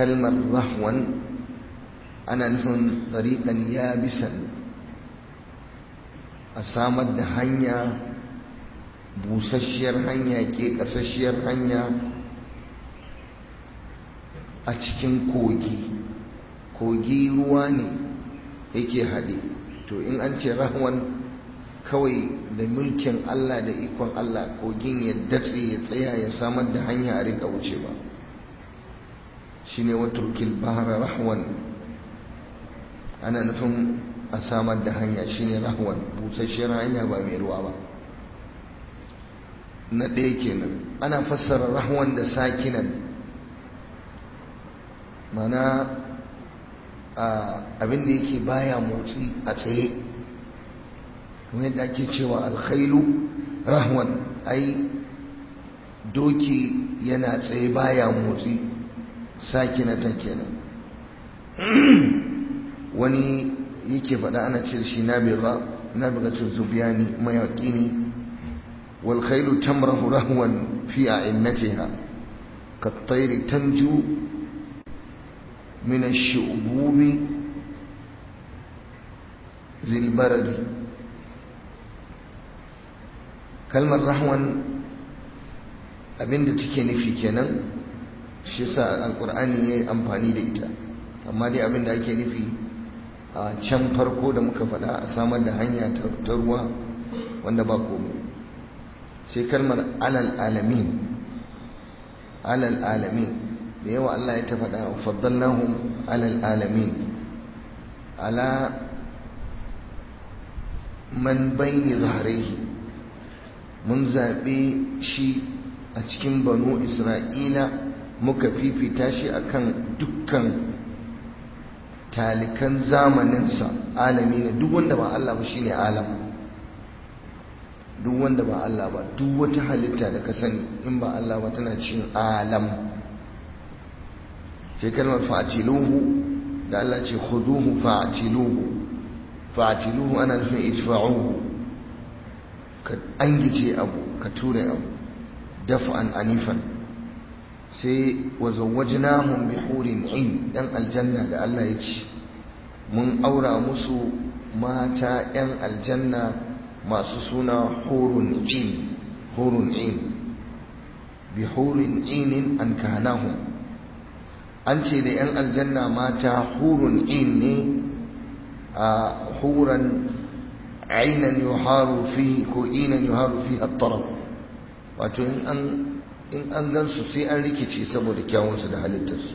kalmar rahwan ana nufin tsariƙan yabisan a samar da hanya busasshiyar hanya ke ƙasasshiyar hanya a cikin kogi kogi ruwa ne yake haɗe to in an ce rahwan kawai da mulkin Allah da ikon Allah kogin ya datse ya tsaya ya samar da hanya a rika wucewa shine waturkil bahra rahwan ana nufin a samar da hanya shine rahwan busasshiyar hanya ba mai ruwa ba na ɗaya kenan ana fassara rahwan da sakinan mana abin da yake baya motsi a tsaye kuma yadda ake cewa alkhailu rahwan ai doki yana tsaye baya motsi sakinatan kenan wani yake faɗa ana ce shi nabiga nabigatun zubiyani mayaƙi ne wal khailu tamrahu rahwan fi a'innatiha kat-tayri tanju min ash-shu'bubi zil baradi kalmar rahwan abinda take nufi kenan shi sa alqur'ani yayi amfani da ita amma dai abinda ake nufi a can farko da muka faɗa a samar da hanya ta ruwa wanda ba komai sai kalmar alal alamin alal alamin da yawa Allah ya ta faɗa faddalnahum alal alamin ala man bayni zaharaihi mun zaɓe shi a cikin banu isra'ila muka fifita shi akan dukkan talikan zamaninsa alami ne duk wanda ba Allah ba shine alam duk wanda ba Allah ba duk wata halitta da ka sani in ba Allah ba tana cikin alam sai kalmar fa'atiluhu da Allah ce khuduhu fa'atiluhu fa'atiluhu ana nufin idfa'uhu ka angice abu ka ture abu daf'an anifan sai wa zawwajnahum bi hurin in dan aljanna da Allah ya ce mun aura musu mata yan aljanna masu suna hurun in hurun in bi hurin inin an kanahum an ce da yan aljanna mata hurun in ne a huran ainan yuharu fi ko inan yuharu fi at-taraf wato in an in an gansu sai an rikice saboda kyawunsu da halittarsu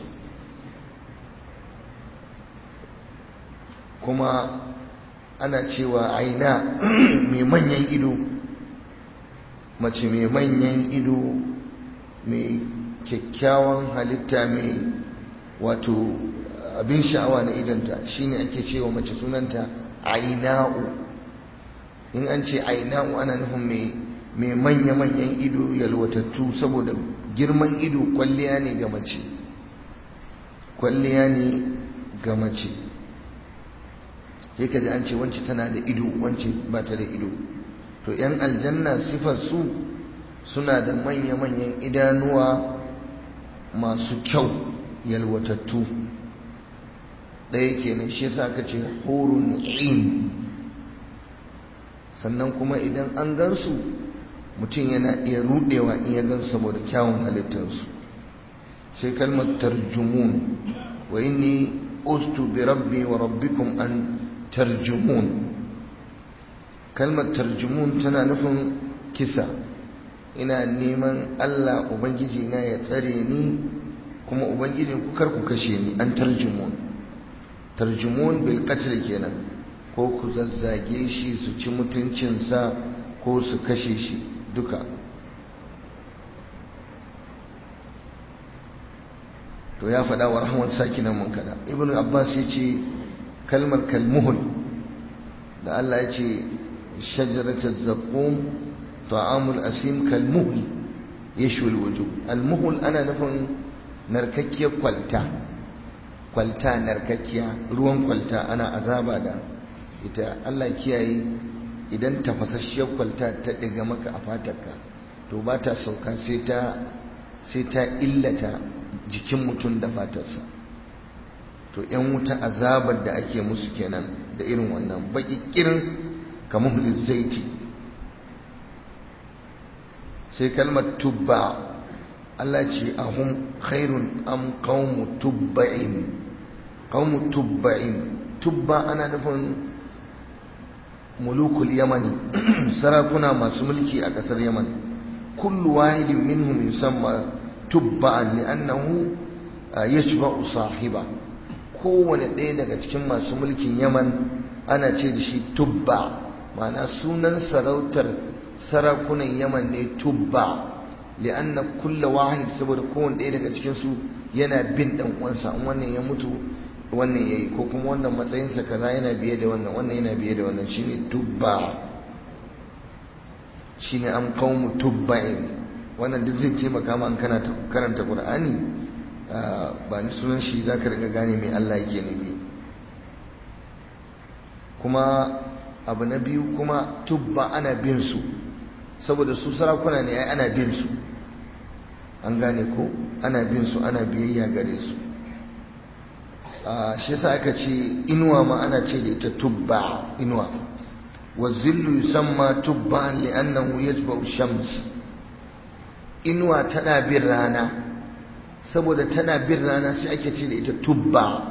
kuma ana cewa aina mai manyan ido mace mai manyan ido mai kyakkyawan halitta mai wato abin sha'awa na idanta shine ake cewa mace sunanta aina'u in an ce aina'u ana nufin mai mai manya-manyan ido yalwatattu saboda girman ido kwalliya ne ga mace kwalliya ne ga mace sai ka ji an ce wance tana da ido wance ba ta da ido to 'yan aljanna sifar su suna da manya-manyan idanuwa masu kyau yalwatattu ɗaya kenan shi yasa aka ce hurun in sannan kuma idan an gansu mutum yana iya rudewa in ya gan saboda kyawun halittarsu sai kalmar tarjumun wa inni ustu bi rabbi wa rabbikum an tarjumun kalmar tarjumun tana nufin kisa ina neman Allah ubangiji na ya tsare ni kuma ubangiji ku kar ku kashe ni an tarjumun tarjumun bil qatl kenan ko ku zazzage shi su ci mutuncinsa ko su kashe shi duka to ya faɗa wa rahman sakinan munkada ibn abbas ya ce kalmar kalmuhul da Allah ya ce shajaratul zaqqum ta'amul asim kalmuhul yashwil wujuh almuhul ana nufin narkakkiyar kwalta kwalta narkakkiya ruwan kwalta ana azaba da ita Allah kiyaye idan tafasasshiyar kwalta ta ɗiga maka a fatarka to ba ta sauka sai ta illata jikin mutum da fatarsa to ‘yan wuta azabar da ake musu kenan da irin wannan baƙiƙirin kamar zaiti sai kalmar tubba Allah ce ahum khairun am qaumu tubba'in qaumu tubba'in tubba ana nufin mulukul yamani sarakuna masu mulki a ƙasar yaman kullu wahidin minhum yusamma tubba'an li'annahu yashba'u sahiba kowane ɗaya daga cikin masu mulkin yaman ana ce da shi tubba ma'ana sunan sarautar sarakunan yaman ne tubba li'anna kulla wahid saboda kowane ɗaya daga cikin su yana bin ɗan uwansa in wannan ya mutu wannan yayi ko kuma wannan matsayinsa kaza yana biye da wannan wannan yana biye da wannan shine tubba shine am qaumu tubba'in wannan duk zai taimaka ma an kana karanta qur'ani ba ni sunan shi zaka riga gane me Allah yake nufi kuma abu na biyu kuma tubba ana bin su saboda su sarakuna ne ai ana bin su an gane ko ana bin su ana biyayya gare su shi yasa aka ce inuwa ma ana ce da ita tubba inuwa wa zillu yusamma tubba li'annahu yatba'u shams inuwa tana bin rana saboda tana bin rana sai ake ce da ita tubba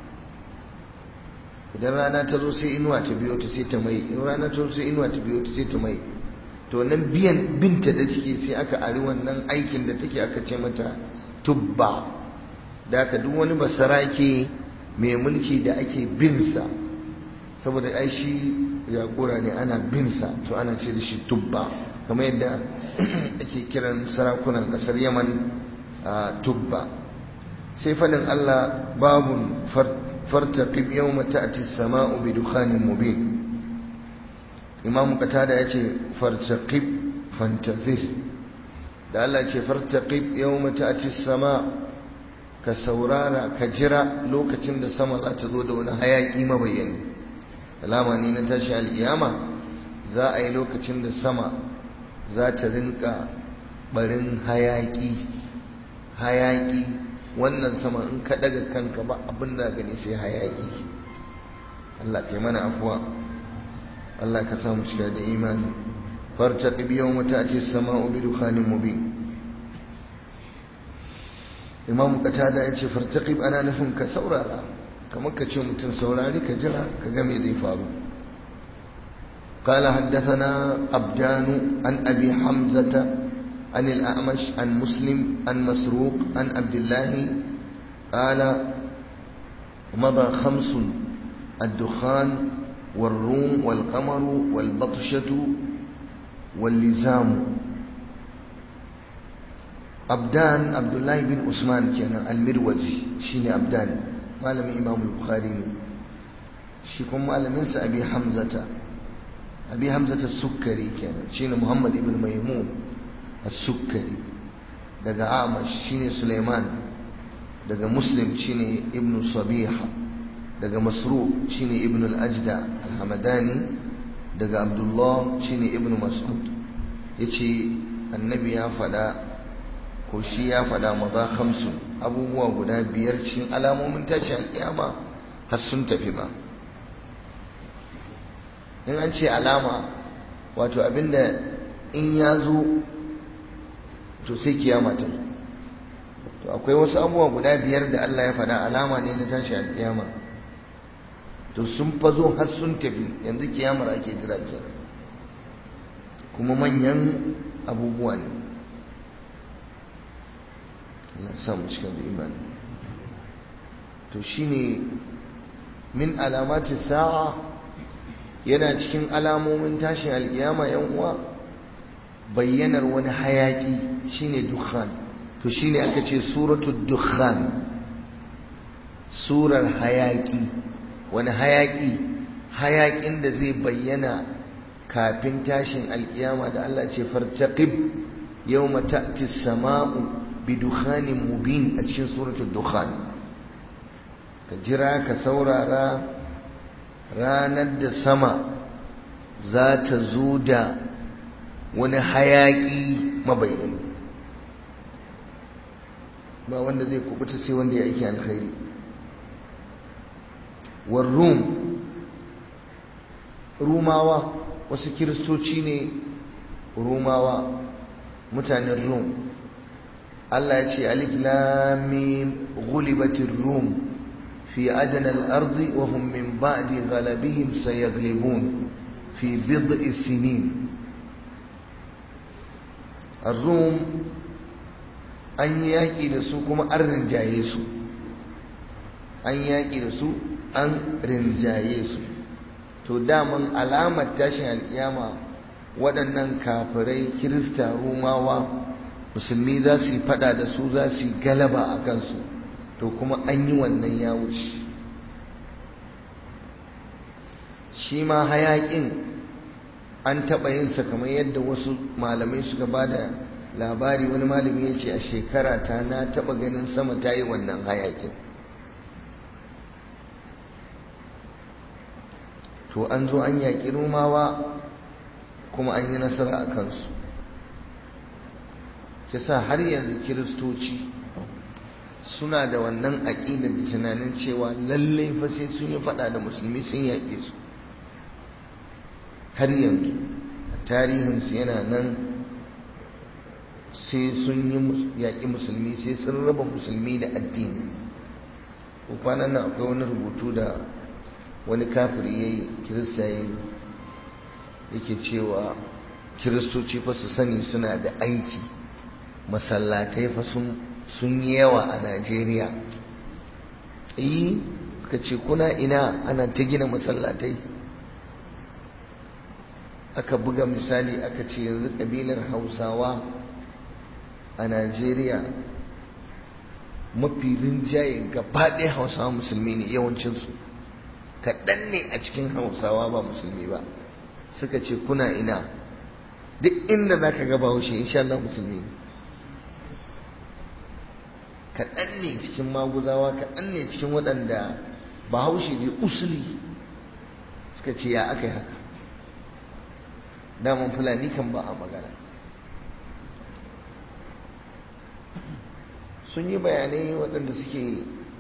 idan rana ta zo sai inuwa ta biyo ta sai ta mai in rana ta zo sai inuwa ta biyo ta sai ta mai to nan biyan binta da take sai aka ari wannan aikin da take aka ce mata tubba da aka duk wani basarake mai mulki da ake binsa saboda ai shi jagora ne ana binsa to ana ce da shi tubba kamar yadda ake kiran sarakunan kasar yaman tubba sai fadin allah babun fartaqib yawma ta'ti as-sama'u bi dukhanin mubin imam qatada yace fartaqib fantazir da Allah ce fartaqib yawma ta'ti as-sama' ka saurara ka jira lokacin da sama za ta zo da wani hayaki mabayyani alama ne na tashi al'iyama za a yi lokacin da sama za ta rinka barin hayaki hayaki wannan sama in ka daga kanka ba abin da gani sai hayaki Allah kai mana afuwa Allah ka samu cika da imani fartaqib yawma ta'ti as-sama'u bi dukhanin mubin imam qatada yace fartaqib ana nufin ka saurara kamar ka ce mutum saurari ka jira ka ga me zai faru قال حدثنا أبدان عن أبي حمزة عن الأعمش عن مسلم عن مسروق عن عبد الله قال مضى خمس الدخان والروم والقمر والبطشة واللزام أبدان عبد الله بن عثمان كان المروزي شيني أبدان مالم إمام البخاري شيكم مالم ينسى أبي حمزة أبي حمزة السكري كان شيني محمد بن ميمون السكري دقى أعمش شيني سليمان دقى مسلم شيني ابن صبيحة دقى مسروق شيني ابن الأجدع الحمداني دقى عبد الله شيني ابن مسعود يتي النبي يا فدا ko shi ya faɗa maza hamsin abubuwa guda biyar cikin alamomin tashi alƙiyama har sun tafi ba in an ce alama wato abinda in ya zo to sai kiyama ta zo to akwai wasu abubuwa guda biyar da Allah ya faɗa alama ne na tashi alƙiyama to sun fazo har sun tafi yanzu kiyamar ake jira kenan kuma manyan abubuwa ne Allah sa mu cika da imani to shine min alamati sa'a yana cikin alamomin tashin alkiyama yan uwa bayyanar wani hayaki shine dukhan to shine aka ce suratul dukhan surar hayaki wani hayaki hayakin da zai bayyana kafin tashin alkiyama da Allah ce fartaqib yawma ta'ti as-sama'u bidukhanin mubin a cikin suratul dukhan ka jira ka saurara ranar da sama za ta zo da wani hayaki mabayyani ba wanda zai kubuta sai wanda ya aiki alkhairi war rum rumawa wasu kiristoci ne rumawa mutanen rum Allah ya ce alif lam mim ghulibatir rum fi adna al-ardi wa hum min ba'di ghalabihim sayaglibun fi bid'i sinin ar-rum an yi yaƙi da su kuma an rinjaye su an yaƙi da su an rinjaye su to daman alamar tashin alƙiyama waɗannan kafirai kirista rumawa musulmi za su yi fada da su za su yi galaba a kansu to kuma an yi wannan ya wuce shi ma hayaƙin an taɓa yinsa kamar yadda wasu malamai suka ba da labari wani malami ya ce a shekara ta na taɓa ganin sama ta yi wannan hayaƙin to an zo an yaƙi rumawa kuma an yi nasara a kansu sa har yanzu kiristoci suna da wannan aƙidar da tunanin cewa lallai fa sai sun yi faɗa da musulmi sun yaƙe su har yanzu a tarihinsu yana nan sai sun yi yaƙi musulmi sai sun raba musulmi da addini kwanan nan akwai wani rubutu da wani kafiri ya yi kirista ya yi yake cewa kiristoci fa su sani suna da aiki masallatai fa sun yi yawa a najeriya yi ka ce kuna ina ana ta gina masallatai aka buga misali aka ce yanzu ƙabilar hausawa a najeriya mafi rinjaye gaba ɗaya hausawa musulmi ne yawancinsu kaɗan ne a cikin hausawa ba musulmi ba suka ce kuna ina duk inda za ka gaba haushe insha Allah musulmi ne kaɗan ne cikin maguzawa kaɗan ne cikin waɗanda ba haushe ne usuli suka ce ya aka yi haka daman fulani kan ba a magana sun yi bayanai waɗanda suke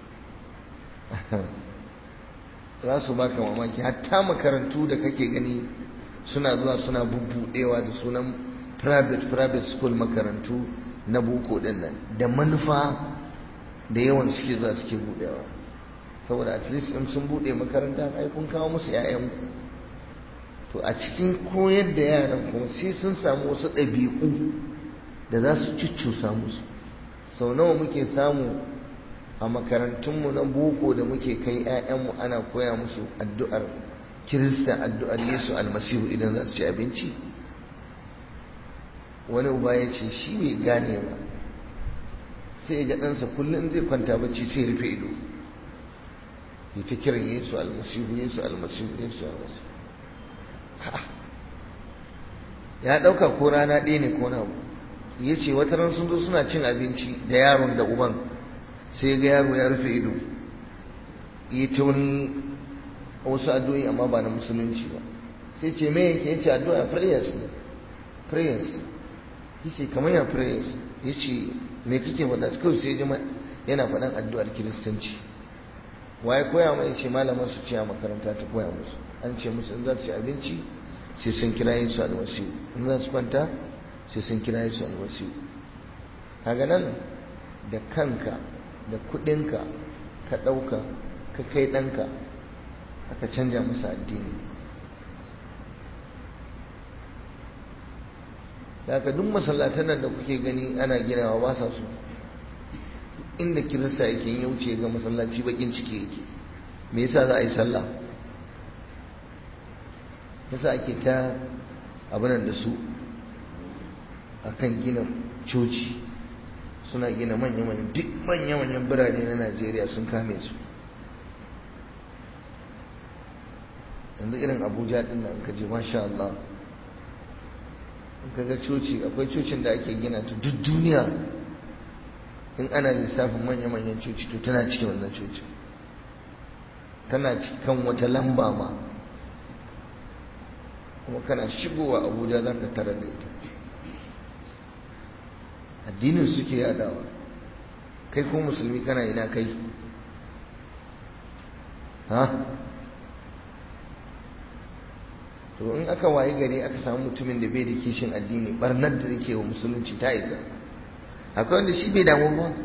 za su baka mamaki hatta makarantu da kake gani suna zuwa suna bubbudewa da sunan private private school makarantu na boko din nan da manufa da yawan suke zuwa suke budewa saboda at least in sun bude makaranta ai kun kawo musu 'ya'yan to a cikin koyar da yaran kuma sai sun samu wasu ɗabi'u da za su cuccusa musu sau nawa muke samu a makarantunmu na boko da muke kai 'ya'yanmu ana koya musu addu'ar kirista addu'ar yesu almasihu idan za su ci abinci wani uba ya ce shi bai gane ba sai ga ɗansa kullum zai kwanta bacci sai rufe ido ya ta kiran yesu almasihu yesu almasihu yesu almasihu ya ɗauka ko rana ɗaya ne ko na ya ce wata ran sun zo suna cin abinci da yaron da uban sai ga yaro ya rufe ido yi ta wani wasu addu'o'i amma ba na musulunci ba sai ce me yake yace addu'a prayers ne prayers yace kamar ya prayers yace me kake faɗa kawai sai jima yana faɗan addu'ar kiristanci waye koya mai yace malaman su ce a makaranta ta koya musu an ce musu in za su ci abinci sai sun kira Yesu almasihu in za su kwanta sai sun kira Yesu almasihu kaga nan da kanka da kudinka ka ɗauka ka kai ɗanka aka canja masa addini da aka duk masallatan nan da kuke gani ana ginawa ba sa so inda kirista yake yin wuce ga masallaci bakin ciki yake me yasa za a yi sallah yasa ake ta abinan da su akan gina coci suna gina manya-manyan duk manya-manyan birane na najeriya sun kame su yanzu irin abuja din nan ka ji masha Allah in ka ga coci akwai cocin da ake gina ta duk duniya in ana lissafin manya-manyan coci to tana cikin wannan coci tana cikin wata lamba ma kuma kana shigowa abuja za ka tara da ita addinin suke yadawa kai ko musulmi kana ina kai ha to in aka waye gari aka samu mutumin da bai da kishin addini barnar da yake wa musulunci ta isa akwai wanda shi bai damu ba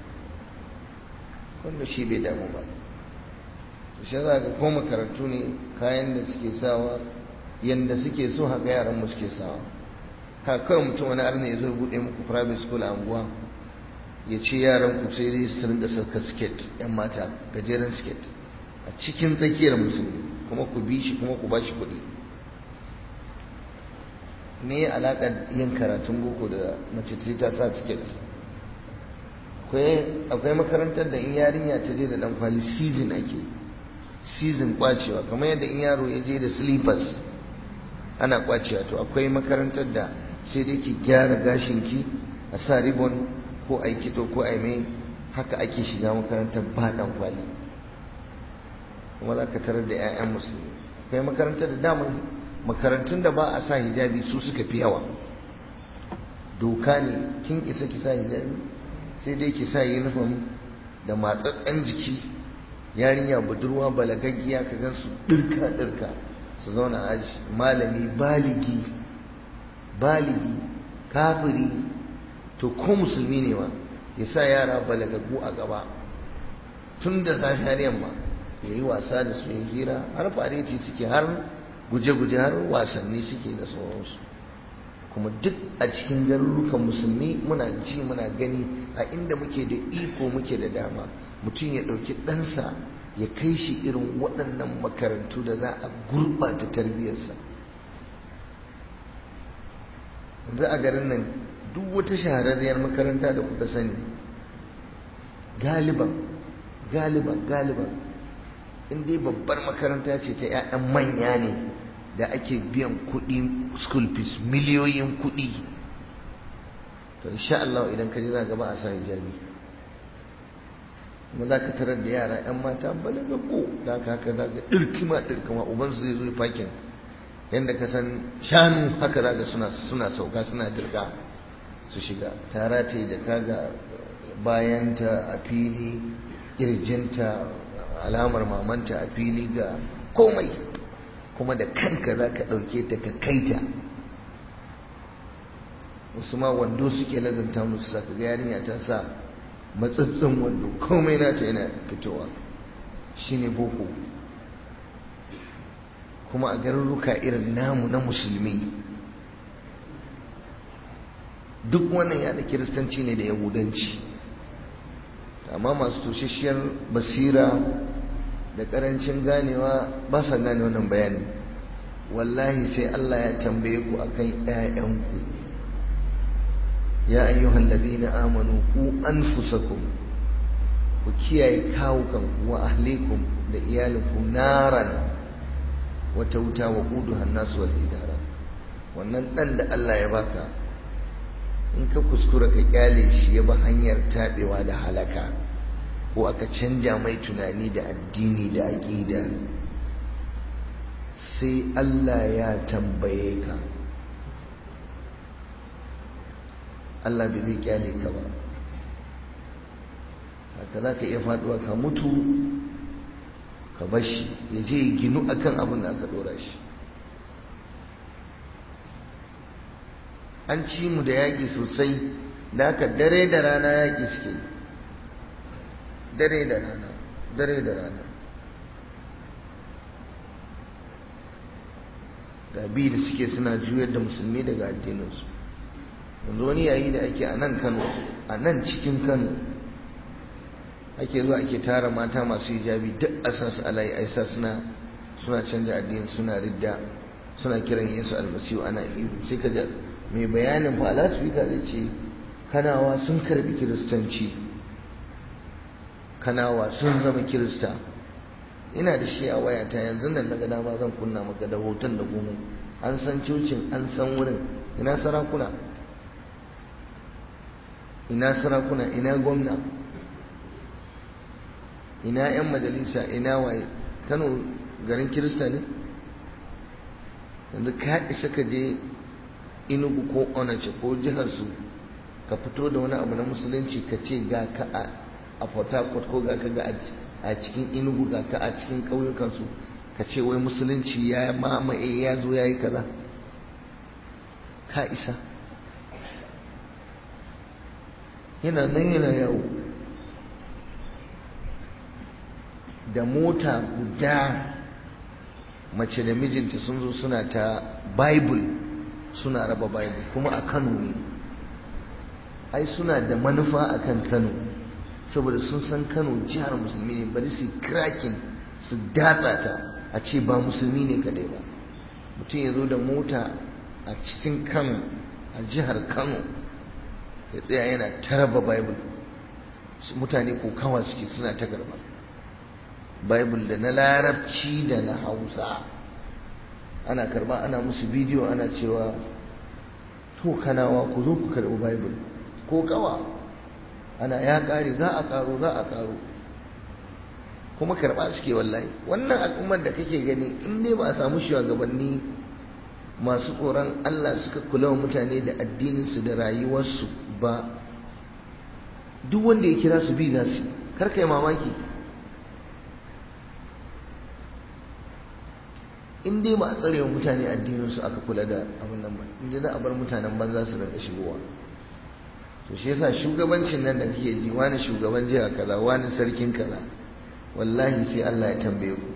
wanda shi bai damu ba to shi za ka ko makarantu ne kayan da suke sawa yanda suke so haka yaran mu suke sawa haka kawai mutum wani arna ya zo ya buɗe muku private school a anguwa ya ce yaran ku sai dai su rinka saka skirt yan mata gajeren skirt a cikin tsakiyar musulmi kuma ku bi shi kuma ku ba shi kuɗi me ya alaƙa yin karatun boko da mace ta sa skirt akwai makarantar da in yarinya ta je da dan kwali season ake season kwacewa kamar yadda in yaro ya je da slippers ana kwacewa to akwai makarantar da sai dai ki gyara gashinki a sa ribbon ko a yi kito ko a yi mai haka ake shiga makarantar ba dan kwali kuma za ka tarar da 'ya'yan musulmi akwai makarantar da damar makarantun da ba a sa hijabi su suka fi yawa doka ne kin isa ki sa hijabi sai dai ki sa uniform da matsatsen jiki yarinya budurwa balagaggiya ka gan su dirka dirka su zauna aji malami baligi baligi kafiri to ko musulmi ne ma ya sa yara balagaggu a gaba tun da safe har yamma ya yi wasa da su ya hira har fareti suke har guje-guje har wasanni suke da sauransu kuma duk a cikin garurukan musulmi muna ji muna gani a inda muke da iko muke da dama mutum ya ɗauki ɗansa ya kai shi irin waɗannan makarantu da za a gurɓata tarbiyyarsa yanzu a garin nan duk wata shahararriyar makaranta da kuka sani galiban galiban galiban in dai babbar makaranta ce ta 'ya'yan manya ne da ake biyan kuɗi school fees miliyoyin kuɗi to insha Allah idan ka ji za gaba a sa hijabi kuma za ka tarar da yara 'yan mata balagaggo da haka haka za ka ɗirkima ɗirkima ubansu zai zo fakin yadda ka san shanu haka za ka suna suna sauka suna dirga su shiga tara ta da kaga bayanta a fili ƙirjinta alamar mamanta a fili ga komai kuma da kanka za ka ɗauke ta ka kaita wasu ma wando suke lazanta musu sa ka ga yarinya ta sa matsatsin wando komai nata yana fitowa shine boko kuma a garuruka irin namu na musulmi duk wannan ya da kiristanci ne da yahudanci amma masu tushishiyar basira da karancin ganewa ba sa gane wannan bayani wallahi sai Allah ya tambaye ku akan ƴaƴanku ya ayyuhal ladina amanu ku anfusakum ku kiyaye kawukan wa ahlikum da iyalinku naran wata wuta wa quduhan nasu wal hijara wannan dan da Allah ya baka in ka kuskura ka kyale shi ya bi hanyar tabewa da halaka ko aka canja mai tunani da addini da aƙida sai Allah ya tambaye ka Allah bai zai kyale ka ba haka za ka iya faduwa ka mutu ka bashi ya je ya ginu akan abin da aka dora shi an ci mu da yaƙi sosai da haka dare da rana yaƙi suke dare da rana dare da rana ga bi da suke suna juyar da musulmi daga addininsu yanzu wani yayi da ake a nan kano a nan cikin kano ake zuwa ake tara mata masu hijabi duk a sa su alayi aisa suna suna canja addini suna ridda suna kiran yesu almasihu ana ihu sai ka mai bayanin fa alasfika zai ce kanawa sun karbi kiristanci kanawa sun zama kirista ina da shi a wayata yanzu nan daga dama zan kunna maka da hoton da komai an san cocin an san wurin ina sarakuna ina sarakuna ina gwamna ina 'yan majalisa ina waye kano garin kirista ne yanzu ka isa ka je inugu ko onace ko jihar su ka fito da wani abu na musulunci ka ce ga ka a a port harcourt ko ga ka ga a cikin inugu ga ka a cikin ƙauyukansu ka ce wai musulunci ya mamaye ya zo ya yi kaza ka isa yana nan yana yawo da mota guda mace da mijinta sun zo suna ta bible suna raba bible kuma a kano ne ai suna da manufa a kan kano saboda sun san kano jihar musulmi ne bari su krakin su datsa ta a ce ba musulmi ne kadai ba mutum ya zo da mota a cikin kano a jihar kano ya tsaya yana ta raba bible mutane ko kawa suke suna ta garba bible da na larabci da na hausa ana karba ana musu bidiyo ana cewa to kanawa ku zo ku karbi bible ko kawa ana ya kare za a karo za a karo kuma karba suke wallahi wannan al'ummar da kake gani in dai ba a samu shugabanni masu tsoron Allah suka kula wa mutane da addininsu da rayuwarsu ba duk wanda ya kira su bi za su karka yi mamaki in dai ba a tsare wa mutane addininsu aka kula da abin nan ba in dai za a bar mutanen banza su rinka shigowa to shi yasa shugabancin nan da kake ji wani shugaban jiha kaza wani sarkin kaza wallahi sai Allah ya tambaye ku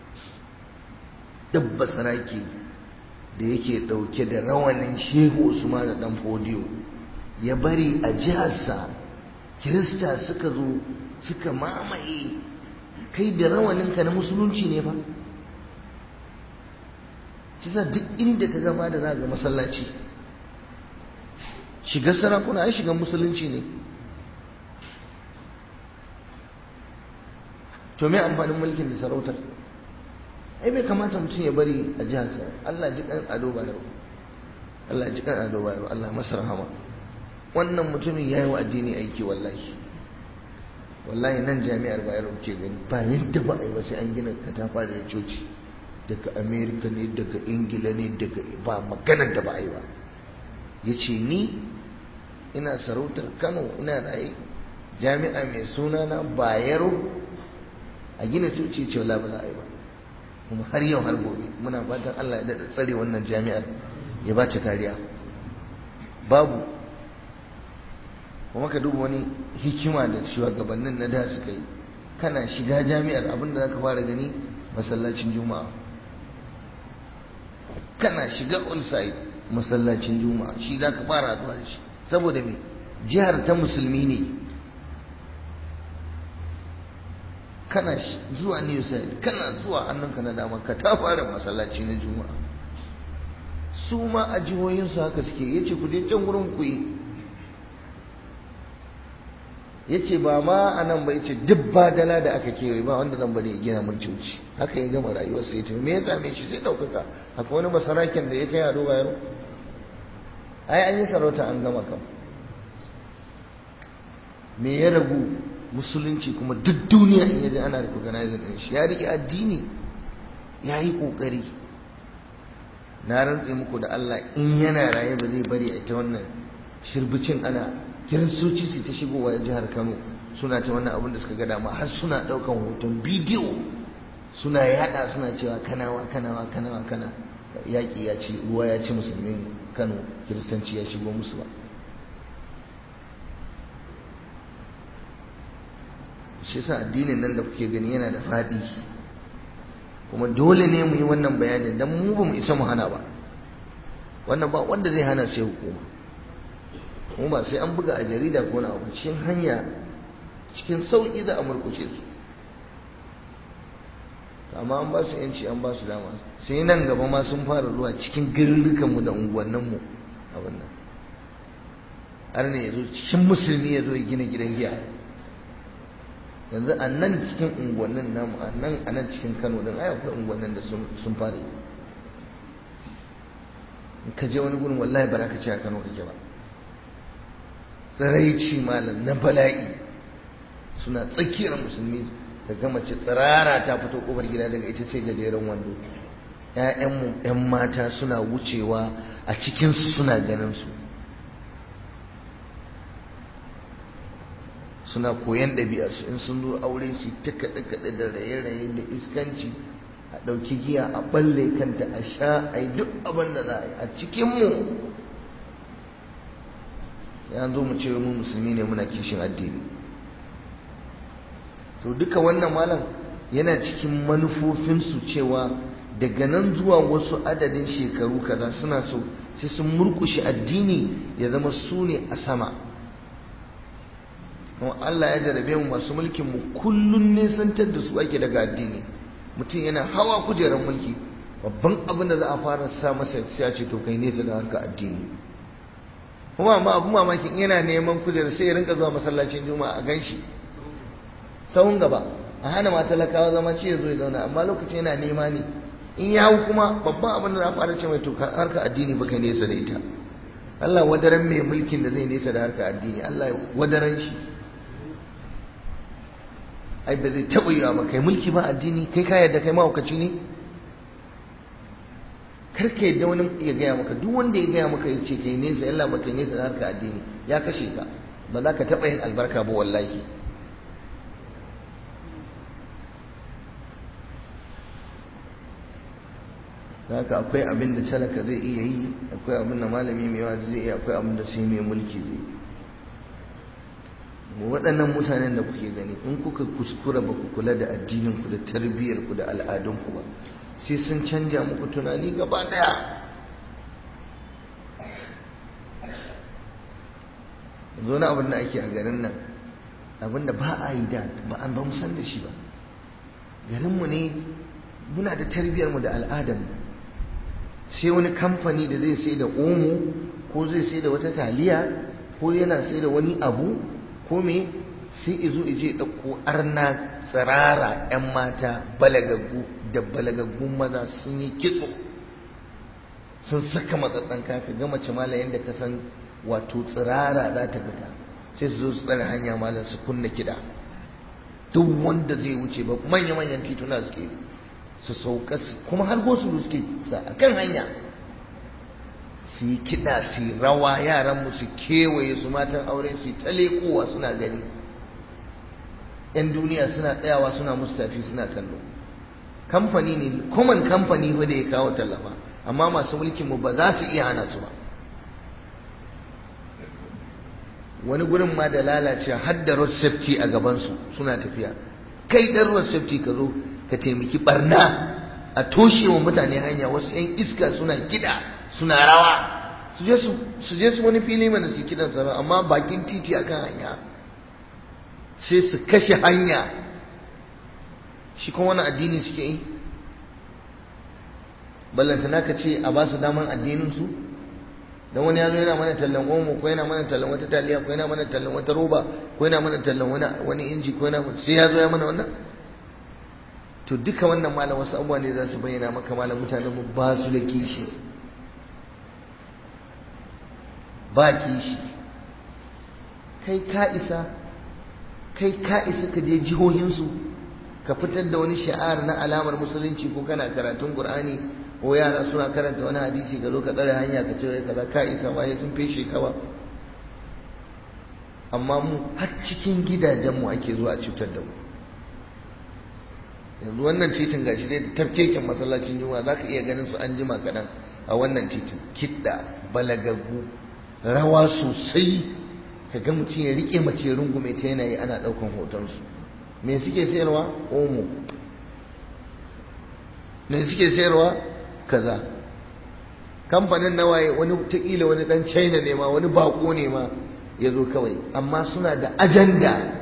dabba tsaraki da yake dauke da rawanin shehu Usman da dan fodiyo ya bari a jiharsa kirista suka zo suka mamaye kai da rawaninka na musulunci ne fa kisa duk inda ka gaba da za ga masallaci shiga sarakuna ai shiga musulunci ne to me amfanin mulkin da sarautar ai bai kamata mutum ya bari a jiharsa Allah ji kan ado bayaro Allah ji kan ado bayaro Allah masa rahama wannan mutumin yayi wa addini aiki wallahi wallahi nan jami'ar bayero ke gani ba yadda ba a yi ba sai an gina katafa da coci daga amerika ne daga ingila ne daga ba maganar da ba a yi ba ya ce ni ina sarautar kano ina raye jami'a mai suna na bayero a gina coci ce wala ba za a yi ba kuma har yau har gobe muna fatan allah ya daɗa tsare wannan jami'ar ya ba ta kariya babu kuma ka duba wani hikima da shugabannin na da suka yi kana shiga jami'ar abinda za ka fara gani masallacin juma'a kana shiga on-site masallacin juma'a shi za ka fara zuwa da shi saboda me jihar ta musulmi ne kana zuwa new side kana zuwa hannunka na dama ka ta fara masallaci na juma'a su ma a jihohinsu haka suke ya ce ku je can wurin ku yi ya ce ba ma a nan ba ya ce duk badala da aka kewaye ba wanda zan bari ya gina mun cuci haka ya gama rayuwar sai ta me ya same shi sai ɗaukaka akwai wani basaraken da ya kai ado bayaro ai an yi sarauta an gama kam me ya ragu musulunci kuma duk duniya in yaje ana recognizing din shi ya rike addini ya yi kokari na rantse muku da Allah in yana raye ba zai bari a ita wannan shirbicin ana kiristoci su ta shigowa jihar Kano suna ta wannan abin da suka ga dama har suna daukan hoton bidiyo suna yada suna cewa kanawa kanawa kanawa kana yaƙi ya ci ruwa ya ci musulmin Kano kiristanci ya shigo musu ba shi yasa addinin nan da kuke gani yana da faɗi kuma dole ne mu yi wannan bayanin dan mu ba mu isa mu hana ba wannan ba wanda zai hana sai hukuma kuma ba sai an buga a jarida ko na abu cikin hanya cikin sauƙi za a murƙushe su amma an ba su yanci an ba su dama sai nan gaba ma sun fara zuwa cikin garurrukanmu da unguwanninmu abin nan har ne ya zo cikin musulmi ya zo ya gina gidan giya yanzu a nan cikin unguwannin namu a nan a nan cikin kano din ai akwai unguwannin da sun fara yi in ka je wani gurin wallahi ba za ka ce a kano kake ba tsiraici malam na bala'i suna tsakiyar musulmi daga mace tsirara ta fito kofar gida daga ita sai gajeren wando ‘ya'yanmu ‘yan mata suna wucewa a cikinsu suna ganin su suna koyan ɗabi'arsu in sun zo aure su ta kaɗe-kaɗe da raye-raye da iskanci a ɗauki giya a ɓalle kanta a sha a yi duk abin da za a yi a cikinmu ya zo mu ce mu musulmi ne muna kishin addini to duka wannan malam yana cikin manufofinsu cewa daga nan zuwa wasu adadin shekaru kaza suna so sai sun murkushe addini ya zama su ne a sama kuma Allah ya jarabe mu masu mulkin mu kullun nesantar da su ake daga addini mutum yana hawa kujerar mulki babban abin da za a fara sa masa ya ce to kai nesa da harka addini kuma amma abu mamakin yana neman kujerar sai ya rinka zuwa masallacin juma'a a ganshi sahun gaba a hana ma talakawa zama ce ya zo ya zauna amma lokacin yana nema ne in ya hau kuma babban abin da za a fara ce mai to harka addini baka nesa da ita Allah wadaran mai mulkin da zai nesa da harka addini Allah wadaran shi ai ba zai taɓa yiwa ba kai mulki ba addini kai ka yadda kai mahaukaci ne kar ka yadda wani ya gaya maka duk wanda ya gaya maka ya ce kai nesa yalla ba kai nesa da harka addini ya kashe ka ba za ka taɓa yin albarka ba wallahi haka akwai abin da talaka zai iya yi akwai abin da malami mai yawa zai iya akwai abin da sai mai mulki zai yi waɗannan mutanen da kuke gani in kuka kuskura ba ku kula da addininku da tarbiyyarku da al'adunku ba sai sun canja muku tunani gaba ɗaya zo na abin da ake a garin nan abin da ba a yi da ba an ba mu san da shi ba garinmu ne muna da tarbiyyarmu da al'adarmu sai wani kamfani da zai sai da omo ko zai sai da wata taliya ko yana sai da wani abu ko me sai izo ije ɗauko arna tsirara 'yan mata balagaggu da balagaggun maza sun yi kitso sun saka matsatsan kaka ga mace mala yadda ka san wato tsirara za ta fita sai su zo su tsare hanya malam su kunna kiɗa duk wanda zai wuce ba manya-manyan tituna suke su sauka kuma har gosu suke sa a kan hanya su yi kiɗa su yi rawa yaran mu su kewaye su matan aure su yi ta leƙowa suna gani yan duniya suna tsayawa suna musu tafi suna kallo kamfani ne common kamfani fa da ya kawo tallafa amma masu mulkin mu ba za su iya hana su ba wani gurin ma da lalace har da road safety a gabansu suna tafiya kai dan road safety ka zo ka taimaki barna a toshe wa mutane hanya wasu 'yan iska suna kiɗa suna rawa su je su wani fili mana su kiɗan sama amma bakin titi akan hanya sai su kashe hanya shi kuma wani addini suke yi ballantana ka ce a ba su daman addininsu don wani ya zo yana mana tallan omo ko yana mana tallan wata taliya ko yana mana tallan wata roba ko yana mana tallan wani inji ko yana sai ya zo ya mana wannan to duka wannan malam wasu abubuwa ne za su bayyana maka malam mutanen mu ba su da kishi ba kishi kai ka isa kai ka isa ka je jihohinsu ka fitar da wani sha'ar na alamar musulunci ko kana karatun qur'ani ko yara suna karanta wani hadisi ka zo ka tsare hanya ka ce kaza ka isa waye sun feshe ka ba amma mu har cikin gidajenmu ake zuwa a cutar da mu yanzu wannan titin gashi dai da tafkeken masallacin juma'a za ka iya ganin su an jima kaɗan a wannan titin kiɗa balagagu rawa sosai ka ga mutum ya riƙe mace rungume ta yanayi ana ɗaukan hotonsu me suke sayarwa omo me suke sayarwa kaza kamfanin nawaye wani taƙila wani ɗan china ne ma wani bako ne ma ya zo kawai amma suna da ajanda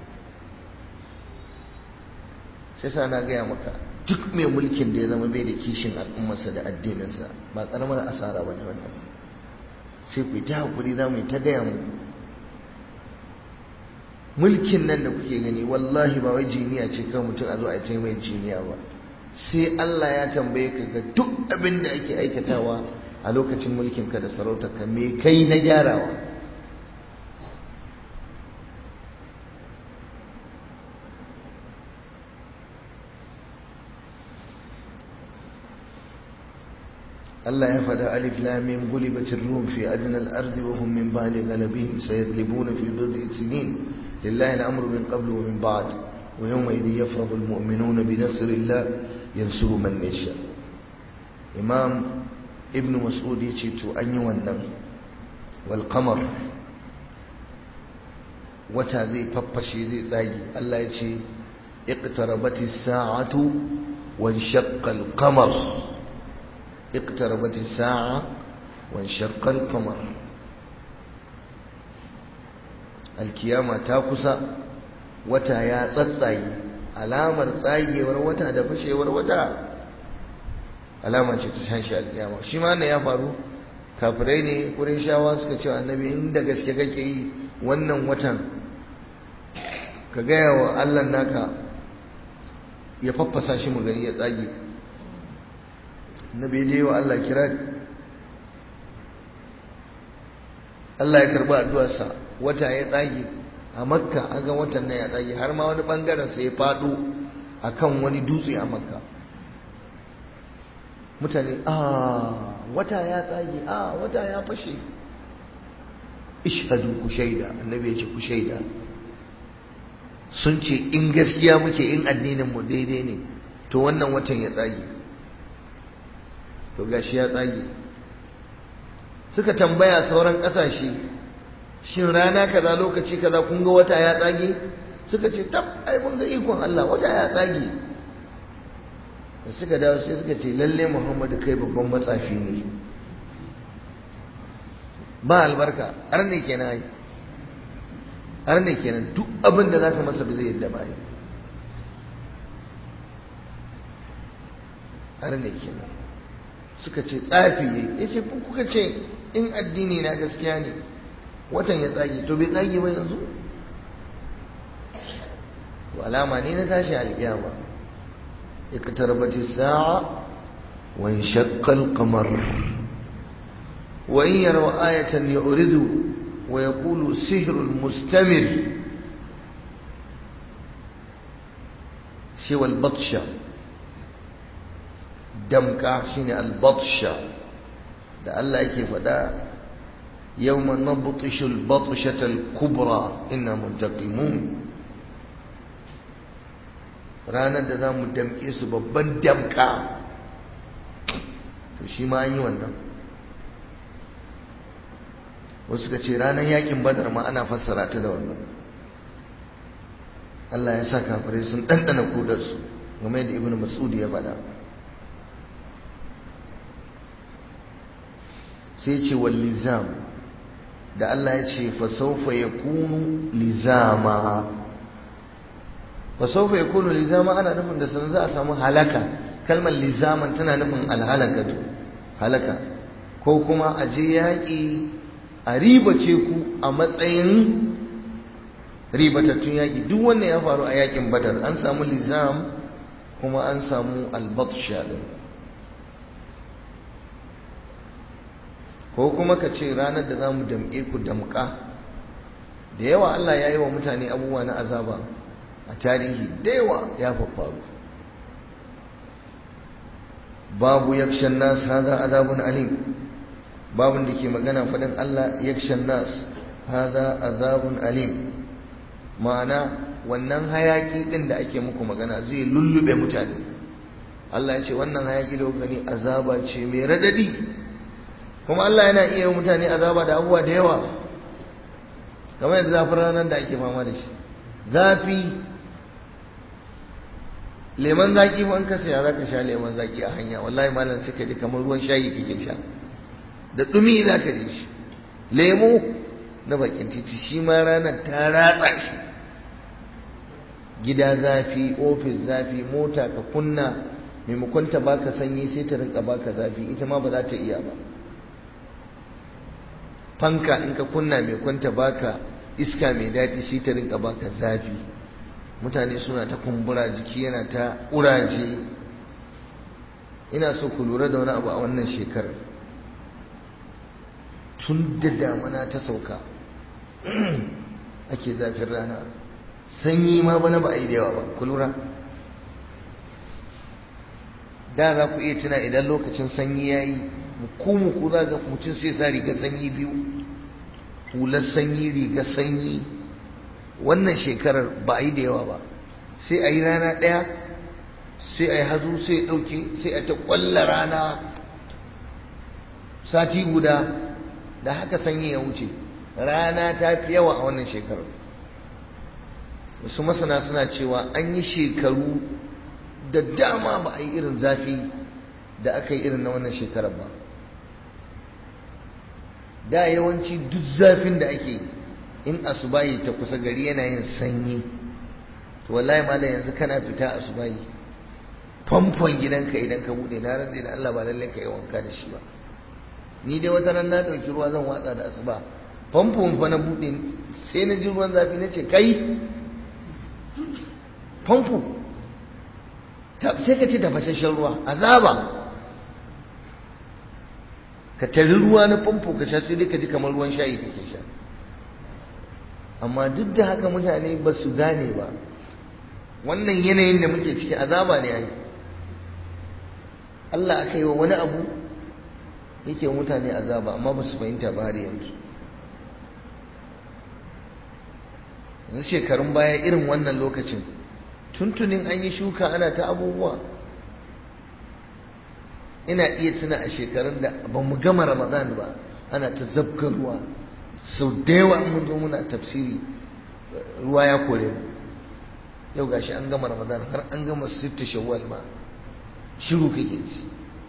sai sa na gaya maka duk mai mulkin da ya zama bai da kishin al'ummarsa da addininsa ba karamar asara ba ne wannan sai ku ta hakuri za mu yi ta gaya mu mulkin nan da kuke gani wallahi ba wai jiniya ce kan mutum a zo a yi mai jiniya ba sai Allah ya tambaye ka ga duk abin da ake aikatawa a lokacin mulkin ka da sarautar ka me kai na gyarawa Allah ya faɗa alif lam mim gulibatir rum fi adna al-ard wa hum min ba'di ghalabihim sayadlibuna fi bid'i sinin lillahi al-amru min qablu wa min ba'd wa yawma idhin yafrahu al-mu'minuna bi nasrillah yansuru man yasha imam ibn mas'ud yace to an yi wannan wal qamar wata zai faffashe zai tsagi Allah ya ce iqtarabati as-sa'atu wa shaqqa al-qamar iqtarabati as-sa'a wa shaqqa al-qamar alkiyama ta kusa wata ya tsatsage alamar tsagewar wata da fashewar wata alama ce ta shan shi alkiyama shi ma ya faru kafirai ne kurin shawa suka ce annabi inda gaske kake yi wannan watan ka gaya wa allah naka ya faffasa shi mu gani ya tsage annabi je wa allah kira allah ya karba addu'arsa wata ya tsage a makka an ga watan nan ya tsage har ma wani bangaren sa ya fado akan wani dutse a makka mutane a wata ya tsage a wata ya fashe ishadu ku shaida annabi ya ce ku shaida sun ce in gaskiya muke in addinin mu daidai ne to wannan watan ya tsage to gashi ya tsage suka tambaya sauran kasashe shin rana kaza lokaci kaza kun ga wata ya tsage suka ce tab ai mun ga ikon Allah wata ya tsage da suka dawo sai suka ce lalle Muhammadu kai babban matsafi ne ba albarka har ne kenan ai har ne kenan duk abin da zaka masa ba zai yadda ba har ne kenan suka ce tsafi ne yace kuka ce in addini na gaskiya ne watan ya tsage to bai tsage ba yanzu to alama ne na tashi alƙiyama iqtarabati sa'a wa inshaqqa al-qamar wa in yaraw ayatan yu'ridu wa yaqulu sihrun mustamir shi wal batsha damka shine al batsha da Allah yake faɗa يوم نبطش البطشة الكبرى إنا منتقمون ranar da za mu damƙe su babban damƙa to shi ma an yi wannan wasu ka ce ranar yakin badar ma ana fassara ta da wannan Allah ya sa kafirai sun ɗanɗana kudarsu game da ibn mas'ud ya faɗa sai ce wal lizam da Allah ya ce fasaufa ya kunu lizama fasaufa ya kunu lizama ana nufin da sanar za a samu halaka kalmar lizaman tana nufin alhalakatu halaka ko kuma a je yaƙi a ribace ku a matsayin ribatattun yaƙi duk wanda ya faru a yaƙin badar an samu lizam kuma an samu albatsha din ko kuma ka ce ranar da za mu damƙe ku damƙa da yawa Allah ya yi wa mutane abubuwa na azaba a tarihi da yawa ya faffaru babu yakshan nas haza azabun alim babun da ke magana faɗin Allah yakshan nas haza azabun alim ma'ana wannan hayaki ɗin da ake muku magana zai lullube mutane Allah ya ce wannan hayaki da gani azaba ce mai radadi kuma Allah yana iya mutane azaba da abubuwa da yawa kamar yadda zafin ranar da ake fama da shi zafi leman zaki fa ka saya zaka sha leman zaki a hanya wallahi malam sai ka ji kamar ruwan shayi kake sha da dumi zaka ji shi lemo na bakin titi shi ma ranar ta ratsa shi gida zafi ofis zafi mota ka kunna maimakon ta baka sanyi sai ta rinka baka zafi ita ma ba za ta iya ba fanka in ka kunna mai kwanta baka iska mai daɗi sai ta rinka baka zafi mutane suna ta kumbura jiki yana ta ƙuraje ina so ku lura da wani abu a wannan shekarar tun da damana ta sauka ake zafin rana sanyi ma bana ba a yi da yawa ba ku lura da za ku iya tuna idan lokacin sanyi ya yi muku za ga mutum sai sa rigar sanyi biyu hular sanyi rigar sanyi wannan shekarar ba a yi da yawa ba sai a yi rana ɗaya sai a yi hazo sai ya ɗauke sai a ta ƙwalla rana sati guda da haka sanyi ya wuce rana ta fi yawa a wannan shekarar wasu masana suna cewa an yi shekaru da dama ba a yi irin zafi da aka yi irin na wannan shekarar ba da yawanci duk zafin da ake yi in asubayi ta kusa gari yana yin sanyi to wallahi malam yanzu kana fita asubayi famfon gidanka idan ka bude na rantsi da Allah ba lallai ka yi wanka da shi ba ni dai wata ran na dauki ruwa zan watsa da asuba famfon fa na bude sai na ji ruwan zafi na ce kai famfo sai ka ce tafashashen ruwa azaba ka tari ruwa na famfo ka sha sai dai ka ji kamar ruwan shayi kake sha amma duk da haka mutane ba su gane ba wannan yanayin da muke ciki azaba ne ai Allah aka yi wa wani abu yake mutane azaba amma ba su fahimta ba har yanzu yanzu shekarun baya irin wannan lokacin tuntunin an yi shuka ana ta abubuwa ina iya tuna a shekarun da ba mu gama ramadan ba ana ta zabgar ruwa sau da yawa mun zo muna tafsiri ruwa ya kore mu yau gashi an gama ramadan har an gama sitta shawwal ma shiru kake ji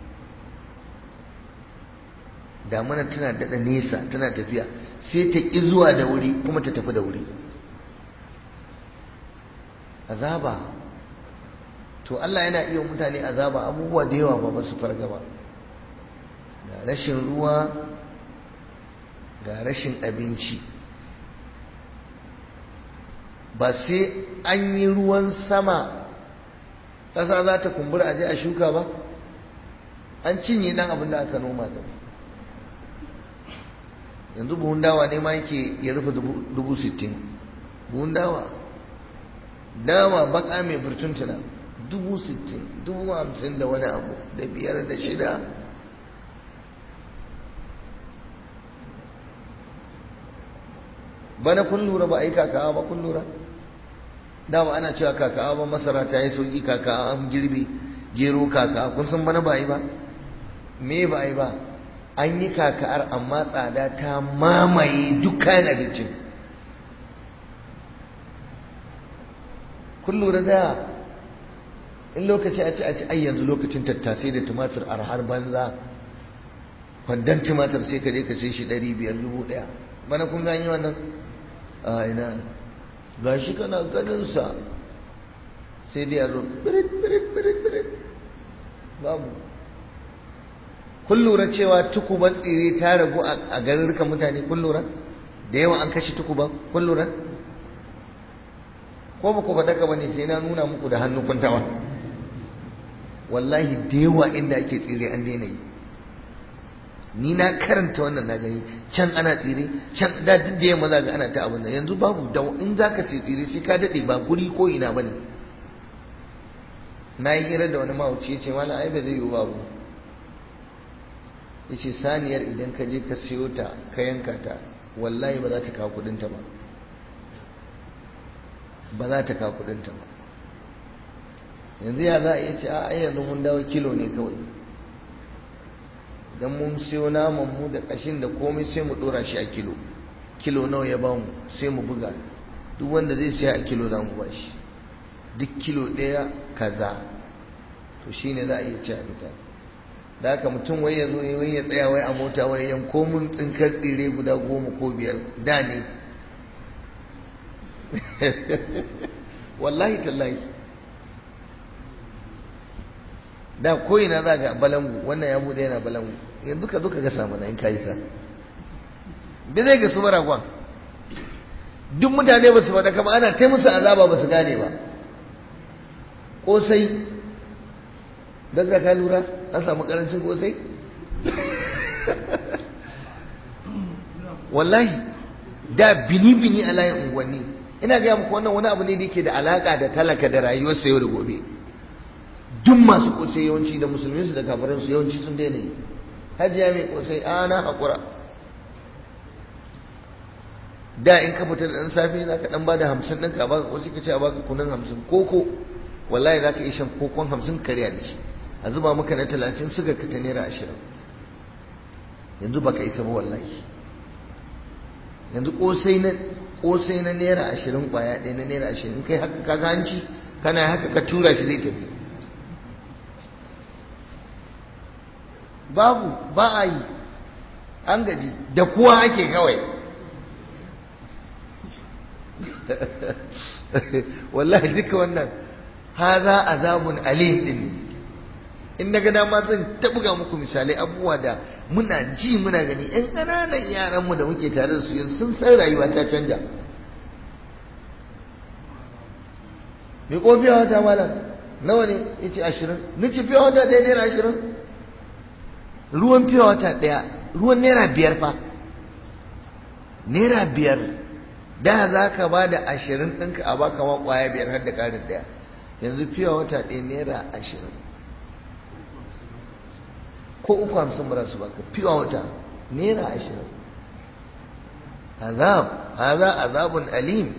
damana tana daɗa nesa tana tafiya sai ta ƙi zuwa da wuri kuma ta tafi da wuri azaba to Allah yana iya mutane azaba abubuwa da yawa ba su farga ba ga rashin ruwa ga rashin abinci ba sai an yi ruwan sama ƙasa za ta kumbura a je a shuka ba an cinye ɗan abin da aka noma da yanzu buhun dawa ne ma yake ya rufe dubu sittin buhun dawa dawa baka mai burtuntuna dubu sittin dubu hamsin da wani abu da biyar da shida bana kun lura ba a yi kakawa ba kun lura dama ana cewa kakawa ba masara ta yi sauki kakawa an girbe gero kakawa kun san bana ba yi ba me ba yi ba an yi kaka'ar amma tsada ta mamaye dukkan abincin kun lura da in lokaci a ci a ci ai yanzu lokacin tattasai da tumatir arhar banza kwandon tumatir sai ka je ka sai shi ɗari biyar dubu ɗaya bana kun gani wannan a ina ga shi kana ganinsa sai dai a zo birit birit birit birit babu kun lura cewa tukuban tsire ta ragu a garurrukan mutane kun lura da yawa an kashe tukuban kun lura ko ba ku faɗa ka bane sai na nuna muku da hannu kuntawa wallahi da yawa inda ake tsire an daina yi ni na karanta wannan na gani can ana tsire can da duk da yamma za ga ana ta abin nan yanzu babu da in za ka sai tsire sai ka daɗe ba guri ko ina ba ne na yi hira da wani mahauci ya ce mala ai ba zai yiwu babu ya ce saniyar idan ka je ka siyo ta ka yanka ta wallahi ba za ta kawo kuɗinta ba ba za ta kawo kudinta ba yanzu ya za a iya ce a yanzu mun dawo kilo ne kawai idan mun siyo naman mu da kashin da komai sai mu dora shi a kilo kilo nawa ya ba mu sai mu buga duk wanda zai siya a kilo za mu ba shi duk kilo ɗaya kaza to shine za a iya ci a fita da haka mutum wai ya zo wai ya tsaya wai a mota wai yanko mun tsinkar tsire guda goma ko biyar da ne wallahi tallahi da koyina za ga balangu wannan ya bude yana balangu yanzu ka zo ka ga samu na in kayi sa da zai ga su baragwan duk mutane ba su faɗa kama ana ta musu azaba ba su gane ba kosai don ka ka lura an samu karancin kosai wallahi da bini-bini a layin unguwanni ina gaya muku wannan wani abu ne da yake da alaka da talaka da rayuwarsa yau da gobe duk masu kosai yawanci da musulmi su da kafirin su yawanci sun daina yi hajiya mai kosai a na haƙura da in ka fita da ɗan safe za ka ɗan ba da hamsin ɗinka a baka ko sai ka ce a baka kunan hamsin koko wallahi za ka iya shan kokon hamsin karya da shi a zuba maka na talatin suga ka ta naira ashirin yanzu baka isa ba wallahi yanzu kosai na kosai na naira ashirin kwaya ɗaya na naira ashirin kai haka ka hanci kana haka ka tura shi zai tafi babu ba a yi an gaji da kuwa ake kawai wallahi duka wannan haza azabun alim din in daga dama zan tabuga muku misalai abubuwa da muna ji muna gani yan ƙananan yaran mu da muke tare da su yanzu sun san rayuwa ta canja me ko fiya wata malam nawa ne yace ashirin ni ci fiya wata ɗaya naira ashirin ruwan fiya wata ɗaya ruwan naira biyar fa naira biyar da za ka ba da ashirin ɗinka a baka ma ƙwaya biyar har da ƙarin ɗaya yanzu fiya wata ɗaya naira ashirin ko uku hamsin ba su baka fiya wata naira ashirin azab haza azabun alim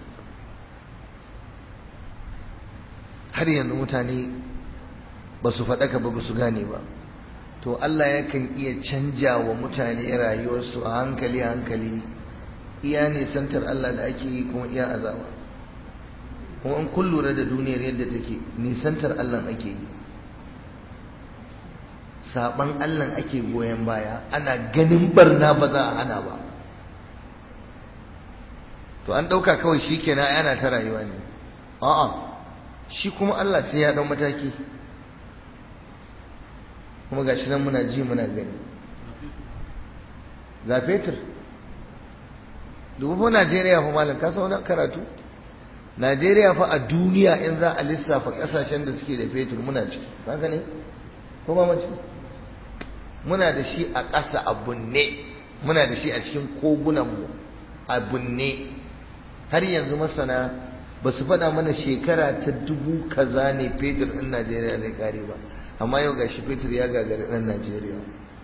har yanzu mutane ba su faɗaka ba ba su gane ba to Allah yakan iya canja wa mutane rayuwarsu a hankali hankali iya nisantar Allah da ake yi kuma iya azaba kuma an kun lura da duniyar yadda take nisantar Allah ake yi saban Allah ake goyon baya ana ganin barna ba za a hana ba to an ɗauka kawai shi kenan yana ta rayuwa ne a'a shi kuma Allah sai ya ɗau mataki kuma ga shi nan muna ji muna gani ga fetur dubu fa Najeriya fa malam ka wani karatu Najeriya fa a duniya in za a lissafa kasashen da suke da fetur muna ciki haka ne ko ba mace muna da shi a ƙasa a bunne muna da shi a cikin kogunan mu a bunne har yanzu masana ba su faɗa mana shekara ta dubu kaza ne fetur ɗin Najeriya zai kare ba amma yau gashi fetur ya gagari ɗan Najeriya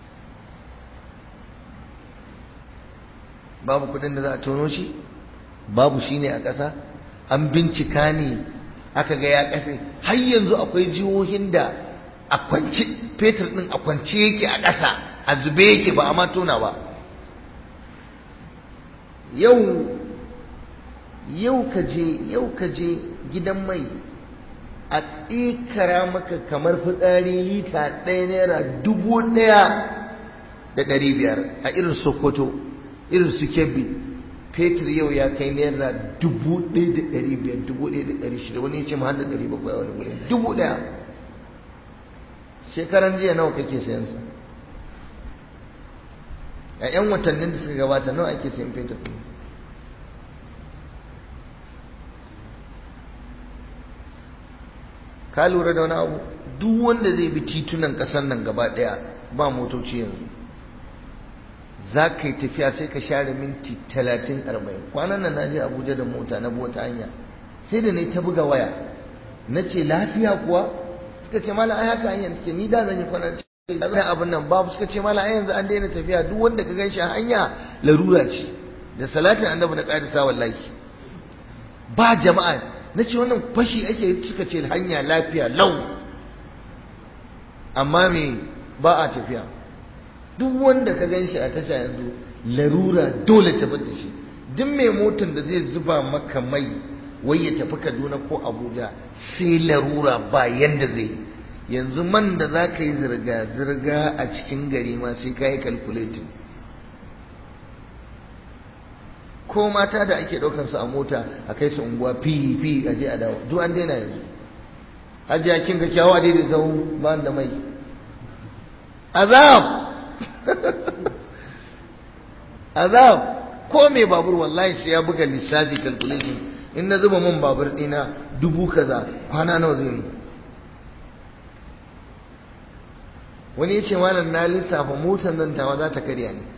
babu kudin da za a tono shi babu shi ne a ƙasa an bincika ne aka ga ya kafe har yanzu akwai jihohin da a kwance fetur ɗin a kwance yake a ƙasa a zube yake ba a ma tona ba yau yau ka je yau ka je gidan mai a tsikara maka kamar fitsari lita ɗaya naira dubu ɗaya da ɗari biyar a irin sokoto irin su kebbi fetur yau ya kai naira dubu ɗaya da ɗari biyar dubu ɗaya da ɗari shida wani ya ce ma da ɗari bakwai wani wuri dubu ɗaya shekaran jiya nawa kake sayan sa a 'yan watannin da suka gabata nawa ake sayan fetur ɗin ka lura da wani abu duk wanda zai bi titunan ƙasar nan gaba ɗaya ba motoci yanzu za ka yi tafiya sai ka share minti talatin arba'in kwanan nan na je abuja da mota na bota hanya sai da na ta buga waya na ce lafiya kuwa suka ce mala ai haka hanyar take ni da zan yi kwanan zan abin nan babu suka ce mala ai yanzu an daina tafiya duk wanda ka ganshi a hanya larura ce da salatin annabi na ƙarisa wallahi ba jama'a na ce wannan fashi ake suka ce hanya lafiya lau amma me ba a tafiya duk wanda ka gan shi a tasha yanzu larura dole tafi da shi duk mai motar da zai zuba maka mai wai ya tafi kaduna ko abuja sai larura ba yanda zai yanzu man da za ka yi zirga-zirga a cikin gari ma sai ka yi calculating ko mata da ake ɗaukar su a mota a kai su unguwa fi fi a je a dawo duk an daina yanzu hajiya kin ga kyawu a daidai zau ba da mai azab azab ko mai babur wallahi sai ya buga lissafi calculation in na zuba man babur dina dubu kaza kwana nawa zai mu wani ya ce malam na lissafa motar nan tawa za ta karya ne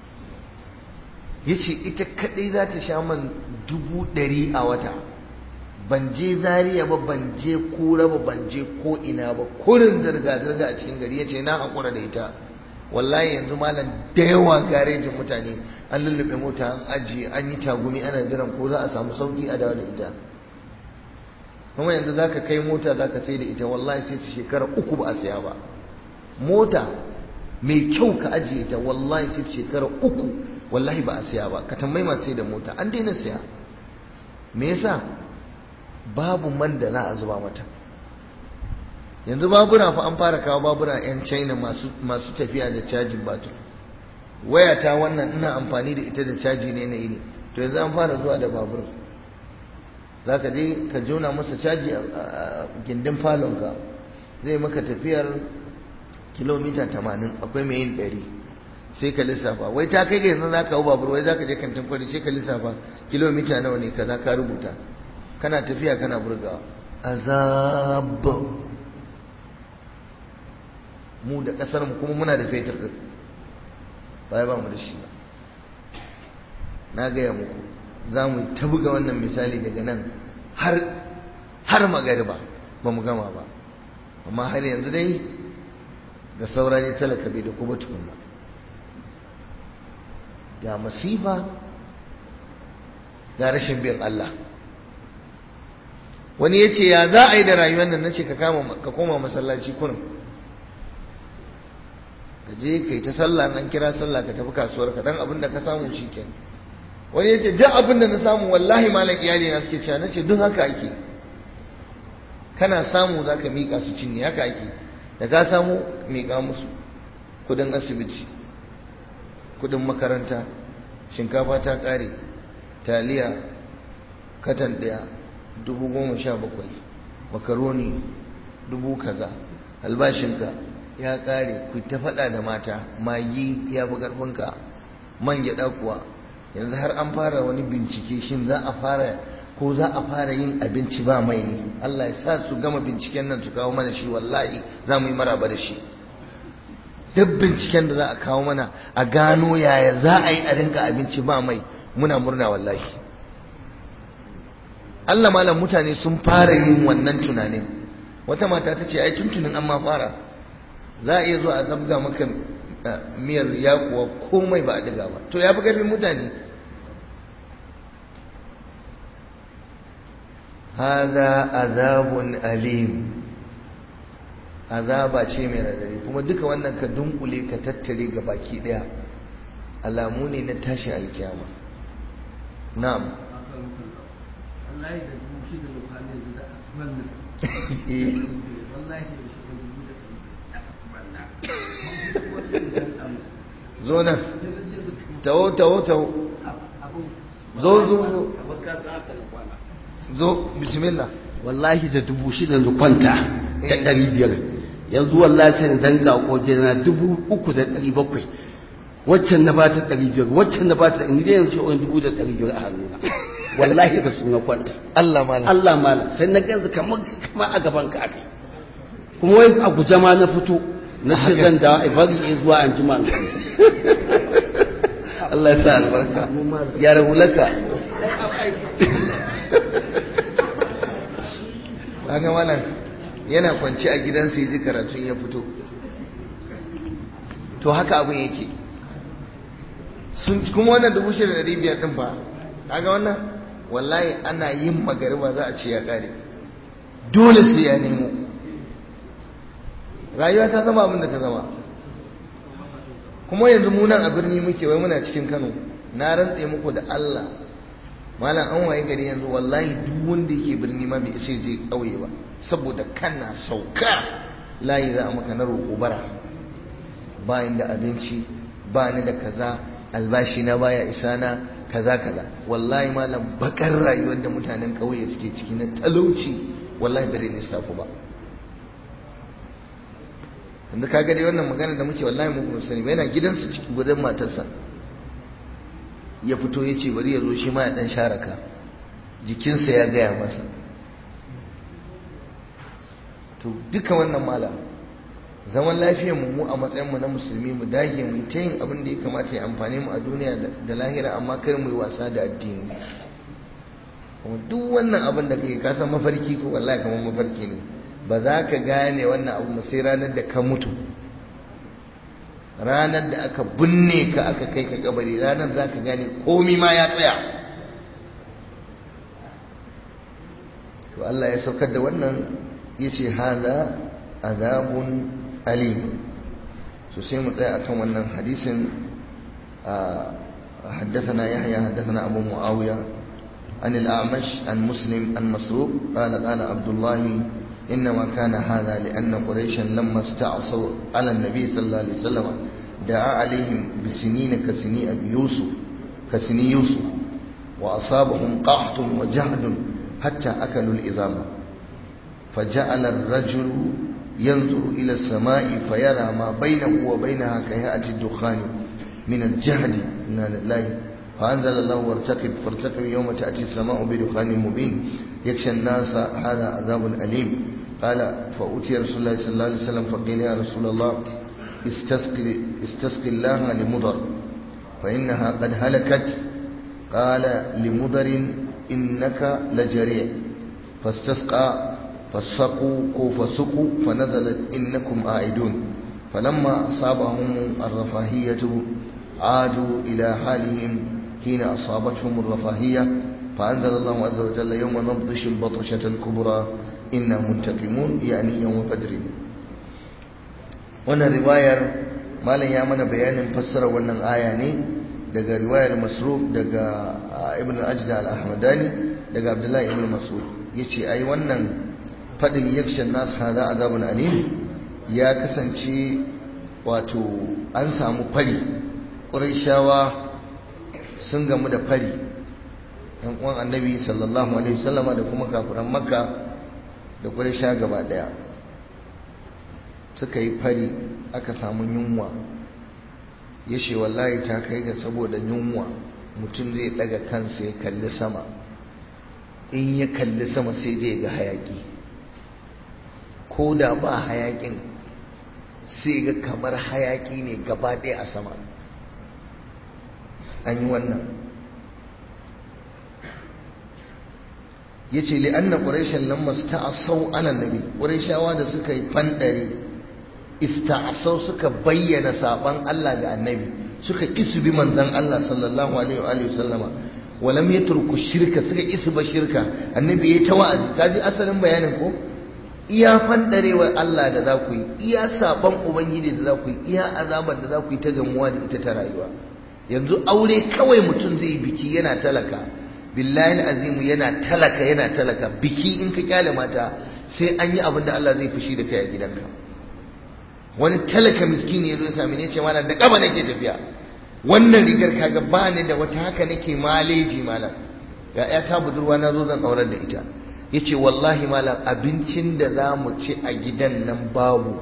ya ce ita kadai za ta sha man dubu ɗari a wata ban je zariya ba ban je kura ba ban je ko ina ba kurin zirga-zirga a cikin gari ya ce na haƙura da ita wallahi yanzu malam da yawa garejin mutane an lullube mota an ajiye an yi tagumi ana jiran ko za a samu sauki a dawo da ita kuma yanzu za ka kai mota za ka sai da ita wallahi sai ta shekara uku ba a siya ba mota mai kyau ka ajiye ta wallahi sai ta shekara uku wallahi ba a siya ba ka tambayi masu sai da mota an daina siya me yasa babu man da za a zuba mata yanzu babura fa an fara kawo babura 'yan china masu tafiya da cajin batur wayata wannan ina amfani da ita da caji ne na ne to yanzu an fara zuwa da babur za ka je ka jona masa caji a gindin falonka zai maka tafiyar kilomita tamanin akwai mai yin ɗari sai ka lissafa wai ta kai ga yanzu za ka hau babur wai za ka je kantin kwari sai ka lissafa kilomita nawa ne kaza ka rubuta kana tafiya kana burgawa azab mu da kasar mu kuma muna da fetur din baya ba mu da shi ba na gaya muku za mu ta buga wannan misali daga nan har har magariba ba mu gama ba amma har yanzu dai da saura ne talaka bai da kuma tukunna ga masifa ga rashin bin Allah wani ya ce ya za a yi da rayuwar nan na ce ka koma masallaci kurin ka je kai ta sallah an kira sallah ka tafi kasuwar ka dan abin da ka samu shikenan wani yace duk abin da na samu wallahi malam iyali na suke cewa nace duk haka ake kana samu zaka mika su cinye haka ake da ka samu mika musu kudin asibiti kudin makaranta shinkafa ta kare taliya katan daya dubu goma sha bakwai makaroni dubu kaza albashinka ya kare ku ta faɗa da mata magi ya fi ƙarfinka man gyaɗa kuwa yanzu har an fara wani bincike shin za a fara ko za a fara yin abinci ba mai ne Allah ya sa su gama binciken nan su kawo mana shi wallahi za mu yi maraba da shi duk binciken da za a kawo mana a gano yaya za a yi a rinka abinci ba mai muna murna wallahi Allah malam mutane sun fara yin wannan tunanin wata mata ta ce ai tuntunin an ma fara za a iya zuwa a zabga maka miyar yakuwa komai ba a diga ba to ya fi ƙarfin mutane hada azabun alim azaba ce mai radari kuma duka wannan ka dunkule ka tattare ga baki daya alamu ne na tashi alkiyama na'am wallahi da dubu shi da lokali yanzu da asman nan wallahi da shi da dubu da asman nan zo nan tawo tawo tawo zo zo zo zo bismillah wallahi da dubu shida da kwanta da ɗari biyar yanzu wallahi sai dan ga koje na dubu uku da ɗari bakwai waccan na ba ta ɗari biyar waccan na ba ta ɗari biyar yanzu wani dubu da ɗari biyar a hannuna wallahi da su na kwanta Allah malam Allah malam sai na ganzu kamar kamar a gaban ka akai kuma wai a guje ma na fito na ce zan dawo a bari in zuwa an jima Allah ya sa albarka ya rahulaka kaga malam yana kwanci a gidansa ya ji karatun ya fito to haka abin yake sun kuma wannan dubu shida da biyar din ba kaga wannan wallahi ana yin magariba za a ce ya kare dole sai ya nemo rayuwa ta zama abin da ta zama kuma yanzu mu nan a birni muke wai muna cikin Kano na rantse muku da Allah malam an waye gari yanzu wallahi duk wanda yake birni ma bai isa je kauye ba saboda kana sauka layi za a maka na roƙo bara ba da abinci ba ni da kaza albashi na baya isa na kaza kaza wallahi malam bakar rayuwar da mutanen kauye suke ciki na talauci wallahi bare ne safu ba yanzu ka dai wannan magana da muke wallahi muku sani ba yana gidansu cikin gudan matarsa ya fito ya ce bari ya zo shi ma ya dan sharaka jikinsa ya gaya masa to duka wannan malam zaman lafiyar mu a matsayin mu na musulmi mu dage mu ta yin abin da ya kamata ya amfane mu a duniya da lahira amma kar mu yi wasa da addini kuma duk wannan abin da kake ka san mafarki ko wallahi kamar mafarki ne ba za ka gane wannan abu sai ranar da ka mutu ranar da aka binne ka aka kai ka kabari ranar za ka gane komi ma ya tsaya to Allah ya saukar da wannan ya ce haza azabun alim so sai mu tsaya akan wannan hadisin حدثنا يحيى حدثنا أبو معاوية عن الأعمش عن مسلم عن مسروق قال قال عبد الله إنما كان هذا لأن قريشا لما استعصوا على النبي صلى الله عليه وسلم دعا عليهم بسنين كسني أبي يوسف كسني يوسف وأصابهم قحط وجهد حتى أكلوا الإظام فجعل الرجل ينظر إلى السماء فيرى ما بينه وبينها كهيئة الدخان من الجهد إنا لله فأنزل الله وارتقب فارتقب يوم تأتي السماء بدخان مبين يخشى الناس هذا عذاب أليم قال فأتي رسول الله صلى الله عليه وسلم فقيل يا رسول الله استسقي, استسقي الله لمضر فإنها قد هلكت قال لمضر إنك لجريع فاستسقى فسقوا فسقوا فنزلت إنكم عائدون فلما أصابهم الرفاهية عادوا إلى حالهم حين أصابتهم الرفاهية فأنزل الله عز وجل يوم نبطش البطشة الكبرى إنا منتقمون يعني يوم بدر wannan riwayar malam ya mana bayanin fassara wannan aya ne daga riwayar masruf daga ibn ajda al-ahmadani daga abdullahi ibn mas'ud yace ai wannan fadin yakshan nas hada azabun alim ya kasance wato an samu fari ƙurashawa sun gamu da fari yan uwan annabi sallallahu alaihi wasallama da kuma kafiran makka da ƙurasha gaba ɗaya suka yi fari aka samu yunwa ya ce wallahi ta kai ga saboda yunwa mutum zai ɗaga kansa ya kalli sama in ya kalli sama sai dai ga hayaki ko da ba hayakin sai ga kamar hayaki ne gaba ɗaya a sama an yi wannan ya ce li'anna ƙurashen nan masu ta'asau anan nabi ƙurashawa da suka yi fanɗari ista'asau suka bayyana saɓon Allah ga annabi suka isu bi manzan Allah sallallahu alaihi wa sallama walam ya turku shirka suka isu ba shirka annabi ya ta wa'azi kaji asalin bayanin ko iya fandarewar Allah da za ku yi iya saban ubangiji da za ku yi iya azabar da za ku yi ta gamuwa da ita ta rayuwa yanzu aure kawai mutum zai yi biki yana talaka billahi azimu yana talaka yana talaka biki in ka kyale mata sai an yi abin da Allah zai fushi da kai a gidanka wani talaka miskini ya zo ya sami ne ce malam da kaba nake tafiya wannan rigar kaga ba ni da wata haka nake maleji malam ga ya ta budurwa na zo zan aurar da ita ya ce wallahi malam abincin da za mu ci a gidan nan babu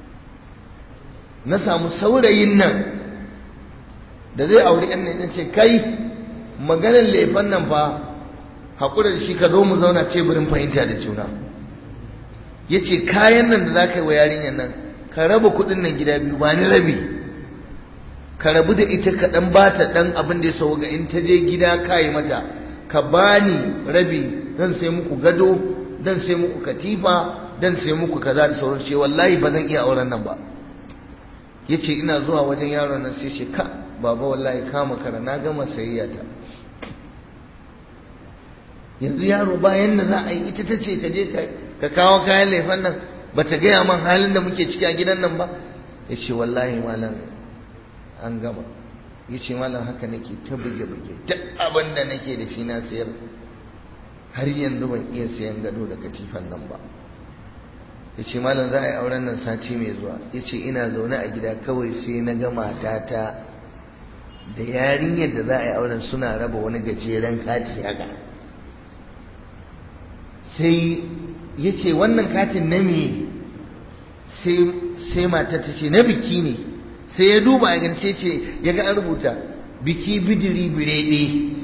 na samu saurayin nan da zai auri yan nan ce kai maganar laifin nan fa haƙura da shi ka zo mu zauna teburin fahimta da juna ya ce kayan nan da za ka yi wa yarinyar nan ka raba kuɗin nan gida biyu ba ni rabi ka rabu da ita ka ɗan ba ta ɗan abin da ya sau ga in ta je gida ka yi mata ka bani rabi zan sai muku gado zan sai muku katifa zan sai muku kaza da sauran ce wallahi ba zan iya auren nan ba yace ina zuwa wajen yaron nan sai ce ka baba wallahi kama kara na gama sayayya ta yanzu yaro bayan da za a yi ita ta ce ka je ka kawo kayan laifin nan ba ta gaya man halin da muke ciki a gidan nan ba ya ce wallahi malam an gama ya ce malam haka nake ta buge-buge duk abin da nake da shi na sayar har yanzu ban iya sayan gado da katifan nan ba ya ce malam za a yi auren nan sati mai zuwa ya ce ina zaune a gida kawai sai na ga matata da yarinyar da za a yi auren suna raba wani gajeren kati haka sai ya ce wannan katin na me sai mata ta ce na biki ne sai ya duba ya gani sai ce ya ga an rubuta biki bidiri birede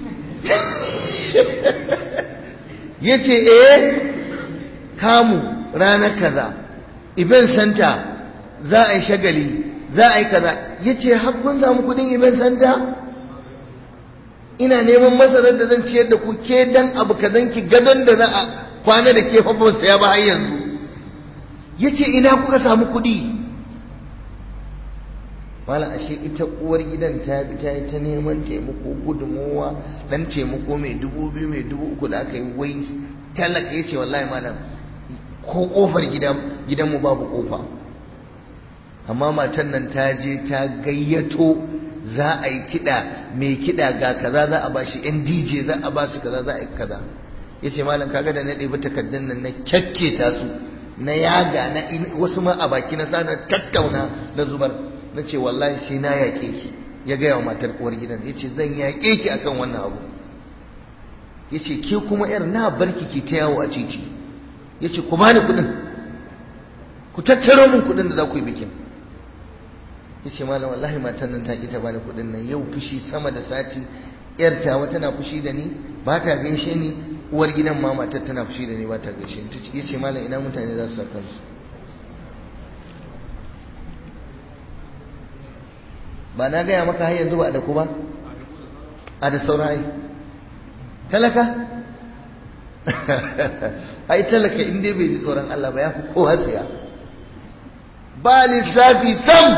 ya ce eh kamu ranar kaza event center za a yi shagali za a yi kaza ya ce hakkun samu kudin event center ina neman masarar da zan ciyar da ku ke dan abu kazan ki gadon da za a kwana da ke fafon saya ba har yanzu ya ce ina kuka samu kudi mala ashe ita uwar gidan ta bi ta yi ta neman taimako gudunmowa dan taimako mai dubu biyu mai dubu uku da aka yi wai talaka ya ce wallahi malam ko kofar gidanmu babu kofa amma matan nan ta je ta gayyato za a yi kiɗa mai kiɗa ga kaza za a bashi yan dj za a basu kaza za a yi kaza ya ce malam kaga da na ɗebi takardun nan na kyakketa su na yaga na wasu ma a baki na sa na tattauna na zubar na ce wallahi sai na yaƙe ki ya gaya wa matar uwar gidan ya ce zan yaƙe ki akan wannan abu ya ce ke kuma yar na barki ki ta yawo a titi ya ce ku bani kuɗin ku tattaro min kuɗin da za ku yi bikin ya ce malam wallahi matan nan ta ƙi ta bani kuɗin nan yau fushi sama da sati yar tawa tana fushi da ni ba ta gaishe ni uwar gidan ma matar tana fushi da ni ba ta gaishe ni ya ce malam ina mutane za su sa kansu ba na gaya maka har yanzu ba da ku ba a da saurayi talaka ai talaka in dai bai ji tsoron Allah ba ya fi kowa tsiya ba lissafi sam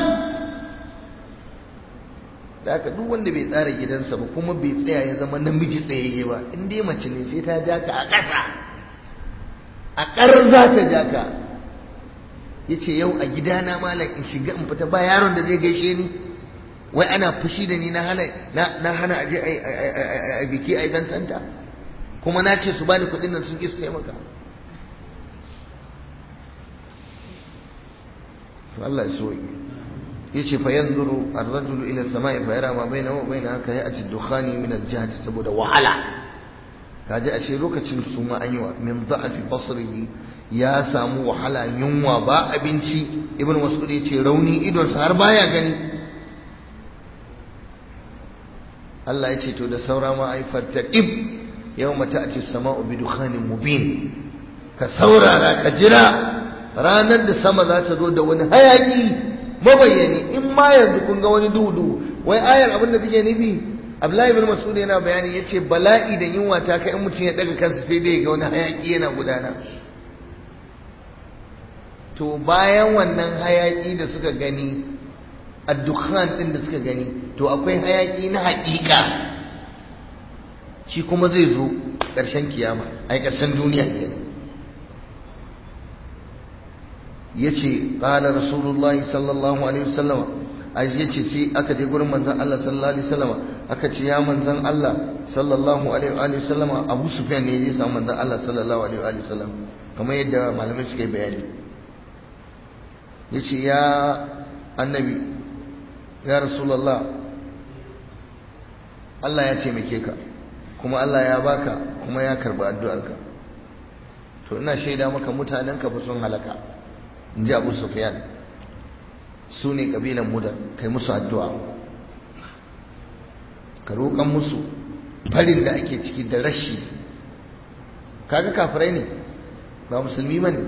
da aka duk wanda bai tsara gidansa ba kuma bai tsaya ya zama namiji tsayayye ba in dai mace ne sai ta ja ka a ƙasa a ƙar za ta ja ka ya ce yau a gidana malam in shiga in fita ba yaron da zai gaishe ni wai ana fushi da ni na hana na hana aje a biki a idan santa kuma na ce su bani kuɗin nan sun ki su taimaka to Allah ya so yace fa yanzuru ar-rajulu ila as-sama'i fa yara ma bainahu wa bainaha ka ya'ti ad-dukhani min al-jihd saboda wahala kaje ashe lokacin su ma an yi wa min da'fi basrihi ya samu wahala yunwa ba abinci ibnu mas'ud yace rauni idon sa har baya gani Allah ya ce to da saura ma ai fattaqib yawma ta'ti as-sama'u bi dukhanin mubin ka saurara ka jira ranar da sama za ta zo da wani hayaki mabayyani in ma yanzu kun ga wani duhu wai ayar abin da take nufi Abdullahi ibn Mas'ud yana bayani yace bala'i da yunwa ta kai in mutum ya daga kansa sai dai ga wani hayaki yana gudana to bayan wannan hayaki da suka gani addukhan din da suka gani to akwai hayaki na haƙiƙa shi kuma zai zo ƙarshen kiyama ai ƙarshen duniya kenan yace qala rasulullahi sallallahu alaihi wasallam ai yace sai aka je gurin manzon Allah sallallahu alaihi wasallam aka ce ya manzon Allah sallallahu alaihi wasallam Abu Sufyan ne ya samu manzon Allah sallallahu alaihi wasallam kamar yadda malamai suka yi bayani yace ya annabi ya rasulullah Allah ya taimake ka kuma Allah ya baka kuma ya karba addu'arka to ina shaida maka mutanenka fa sun halaka in ji abu sufyan su ne ƙabilan mudar kai musu addu'a ka roƙon musu farin da ake ciki da rashi kaga kafirai ne ba musulmi ba ne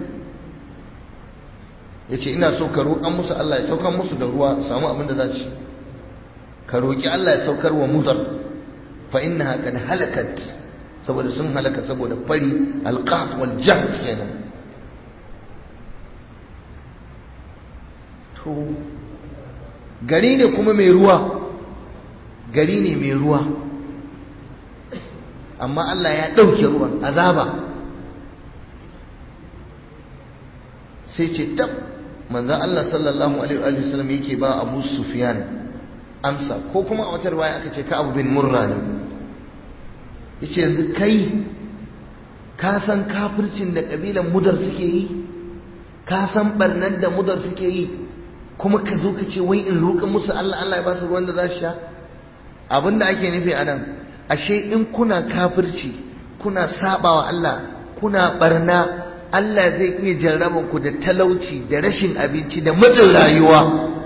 ya ce ina so ka roƙon musu Allah ya saukar musu da ruwa samu abin da za ci ka roƙi Allah ya saukar wa mudar fa inna qad halakat saboda sun halaka saboda fari alqat wal jahd kenan to gari ne kuma mai ruwa gari ne mai ruwa amma Allah ya ɗauke ruwan azaba sai ce tab manzan Allah sallallahu alaihi wasallam yake ba Abu Sufyan amsa ko kuma a wata riwaya aka ce ka Abu bin Murra ne yace yanzu kai ka san kafircin da kabilan mudar suke yi ka san barnan da mudar suke yi kuma ka zo ka ce wai in roƙa musu Allah Allah ya ba su ruwan da za su sha abin da ake nufi a nan ashe in kuna kafirci kuna sabawa Allah kuna barna Allah zai iya jarraba ku da talauci da rashin abinci da matsin rayuwa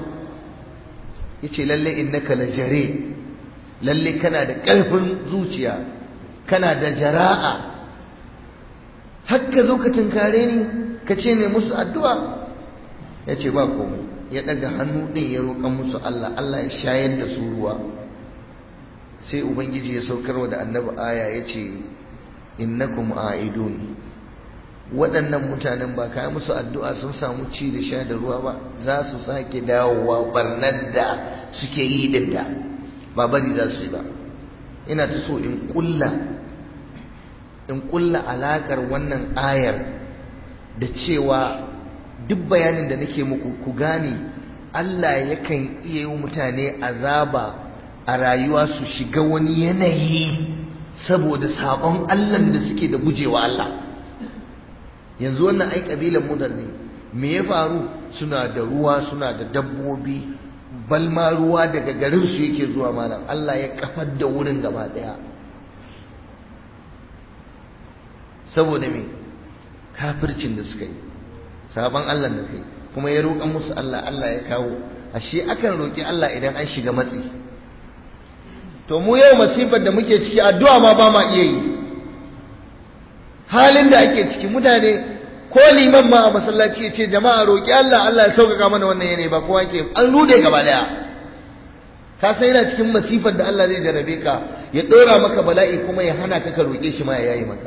yace lalle innaka la jare lalle kana da ƙarfin zuciya kana da jara'a har ka zo ka tunkare ni ka ce ne musu addu'a yace ba komai ya daga hannu ɗin ya roƙa musu Allah Allah ya shayar da su ruwa sai ubangiji ya saukarwa da annabi aya ya ce innakum a'idun waɗannan mutanen ba kayan musu addu'a sun samu ci da sha da ruwa ba za su sake dawowa barnar da suke yi din da ba bari za su yi ba ina ta so in kulla in kulla alakar wannan ayar da cewa duk bayanin da nake muku ku gane Allah yakan iya yi mutane azaba a rayuwa su shiga wani yanayi saboda sabon Allah da suke da gujewa Allah yanzu wannan ai kabilan mudar ne me ya faru suna da ruwa suna da dabbobi balma ruwa daga garin su yake zuwa malam Allah ya kafar da wurin gaba daya saboda me kafircin da suka yi sabon Allah da kai kuma ya roƙa musu Allah Allah ya kawo ashe akan roƙi Allah idan an shiga matsi to mu yau masifar da muke ciki addu'a ma ba ma iya yi halin da ake ciki mutane ko liman ma a masallaci ya ce jama'a roƙi Allah Allah ya sauƙaƙa mana wannan yanayi ba kowa ke an rude gaba daya ka san yana cikin masifar da Allah zai jarabe ka ya ɗora maka bala'i kuma ya hana ka ka roƙe shi ma ya yayi maka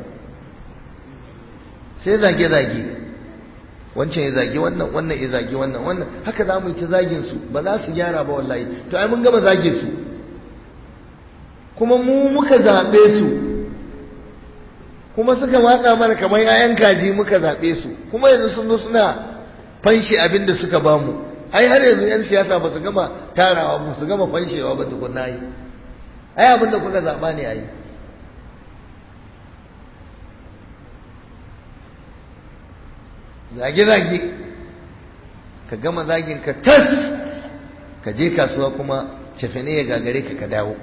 sai zage-zage wancan ya zage wannan wannan ya zage wannan wannan haka za mu yi ta zagin su ba za su gyara ba wallahi to ai mun gama zage su kuma mu muka zaɓe su kuma suka matsa mana kamar yayan kaji muka zaɓe su kuma yanzu sun zo suna fanshe abin da suka ba mu ai har yanzu yan siyasa ba su gama tarawa ba su gama fanshewa ba tukunna yi ai abin da kuka zaɓa ne ai zage-zage ka gama zagin ka tas ka je kasuwa kuma cefene ya gagare ka ka dawo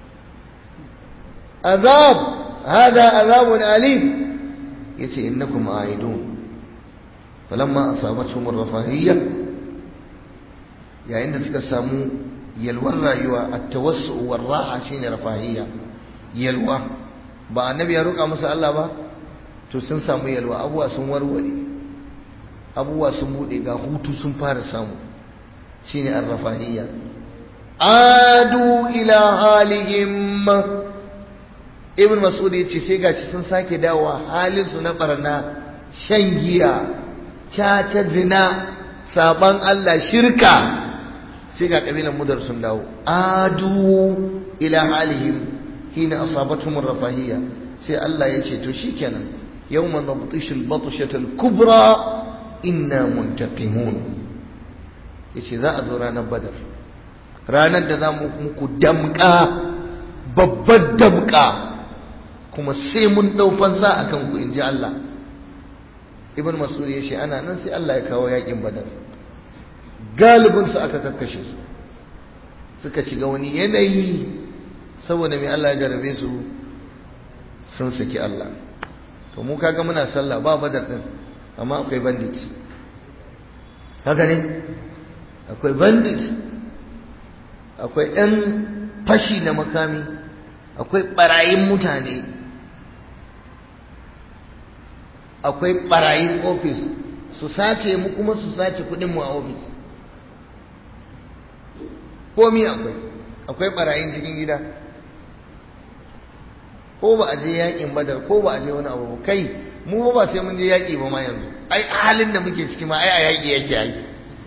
azab hada azabun alim yace innakum aidun falamma asabatuhum ar-rafahiyya yayin da suka samu yalwar rayuwa at-tawassu war-raha shine rafahiyya yalwa ba annabi ya roƙa musu Allah ba to sun samu yalwa abuwa sun warware abubuwa sun bude ga hutu sun fara samu shine ar-rafahiyya adu ila halihim ibn mas'ud yace sai gashi sun sake dawowa halin su na barna shan giya ta zina saban Allah shirka sai ga kabilan mudar sun dawo adu ila halihim hina asabatuhum ar-rafahiyya sai Allah yace to shikenan yawma nabtishul batshatal kubra inna muntaqimun yace za a zo ranar badar ranar da za mu muku damka babbar damka kuma sai mun dau fansa akan ku inji Allah ibn mas'ud yace ana nan sai Allah ya kawo yakin badar galibin su aka kakkashe su suka shiga wani yanayi saboda mai Allah ya jarabe su sun saki Allah to mu kaga muna sallah ba badar din amma akwai bandit haka ne akwai bandit akwai ɗan fashi na makami akwai ɓarayin mutane akwai ɓarayin ofis su sace mu kuma su sace kuɗinmu a ofis komi akwai akwai ɓarayin cikin gida ko ba a je yakin badar ko ba a je wani abu kai mu ba sai mun je yaki ba ma yanzu ai halin da muke ciki ma ai a yaki yake yaki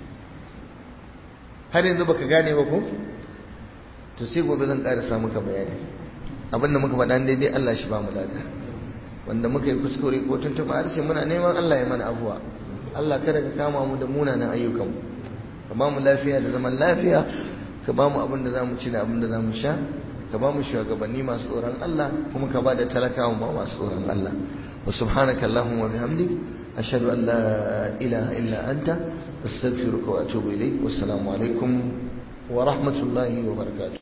har yanzu baka gane ba ko to sai gobe zan ƙarasa maka bayani abin da muka faɗa daidai Allah shi ba mu lada wanda muka yi kuskure ko tuntuɓa harshe muna neman Allah ya mana afuwa Allah kada ka kama mu da munanan ayyukanmu ka ba mu lafiya da zaman lafiya ka ba mu abin da za mu ci da abin da za mu sha ka ba mu shugabanni masu tsoron Allah kuma ka ba da talakawa ma masu tsoron Allah wa subhanaka allahumma bihamdik ashhadu an la ilaha illa anta astaghfiruka wa atubu ilayk wassalamu alaikum wa rahmatullahi wa barakatuh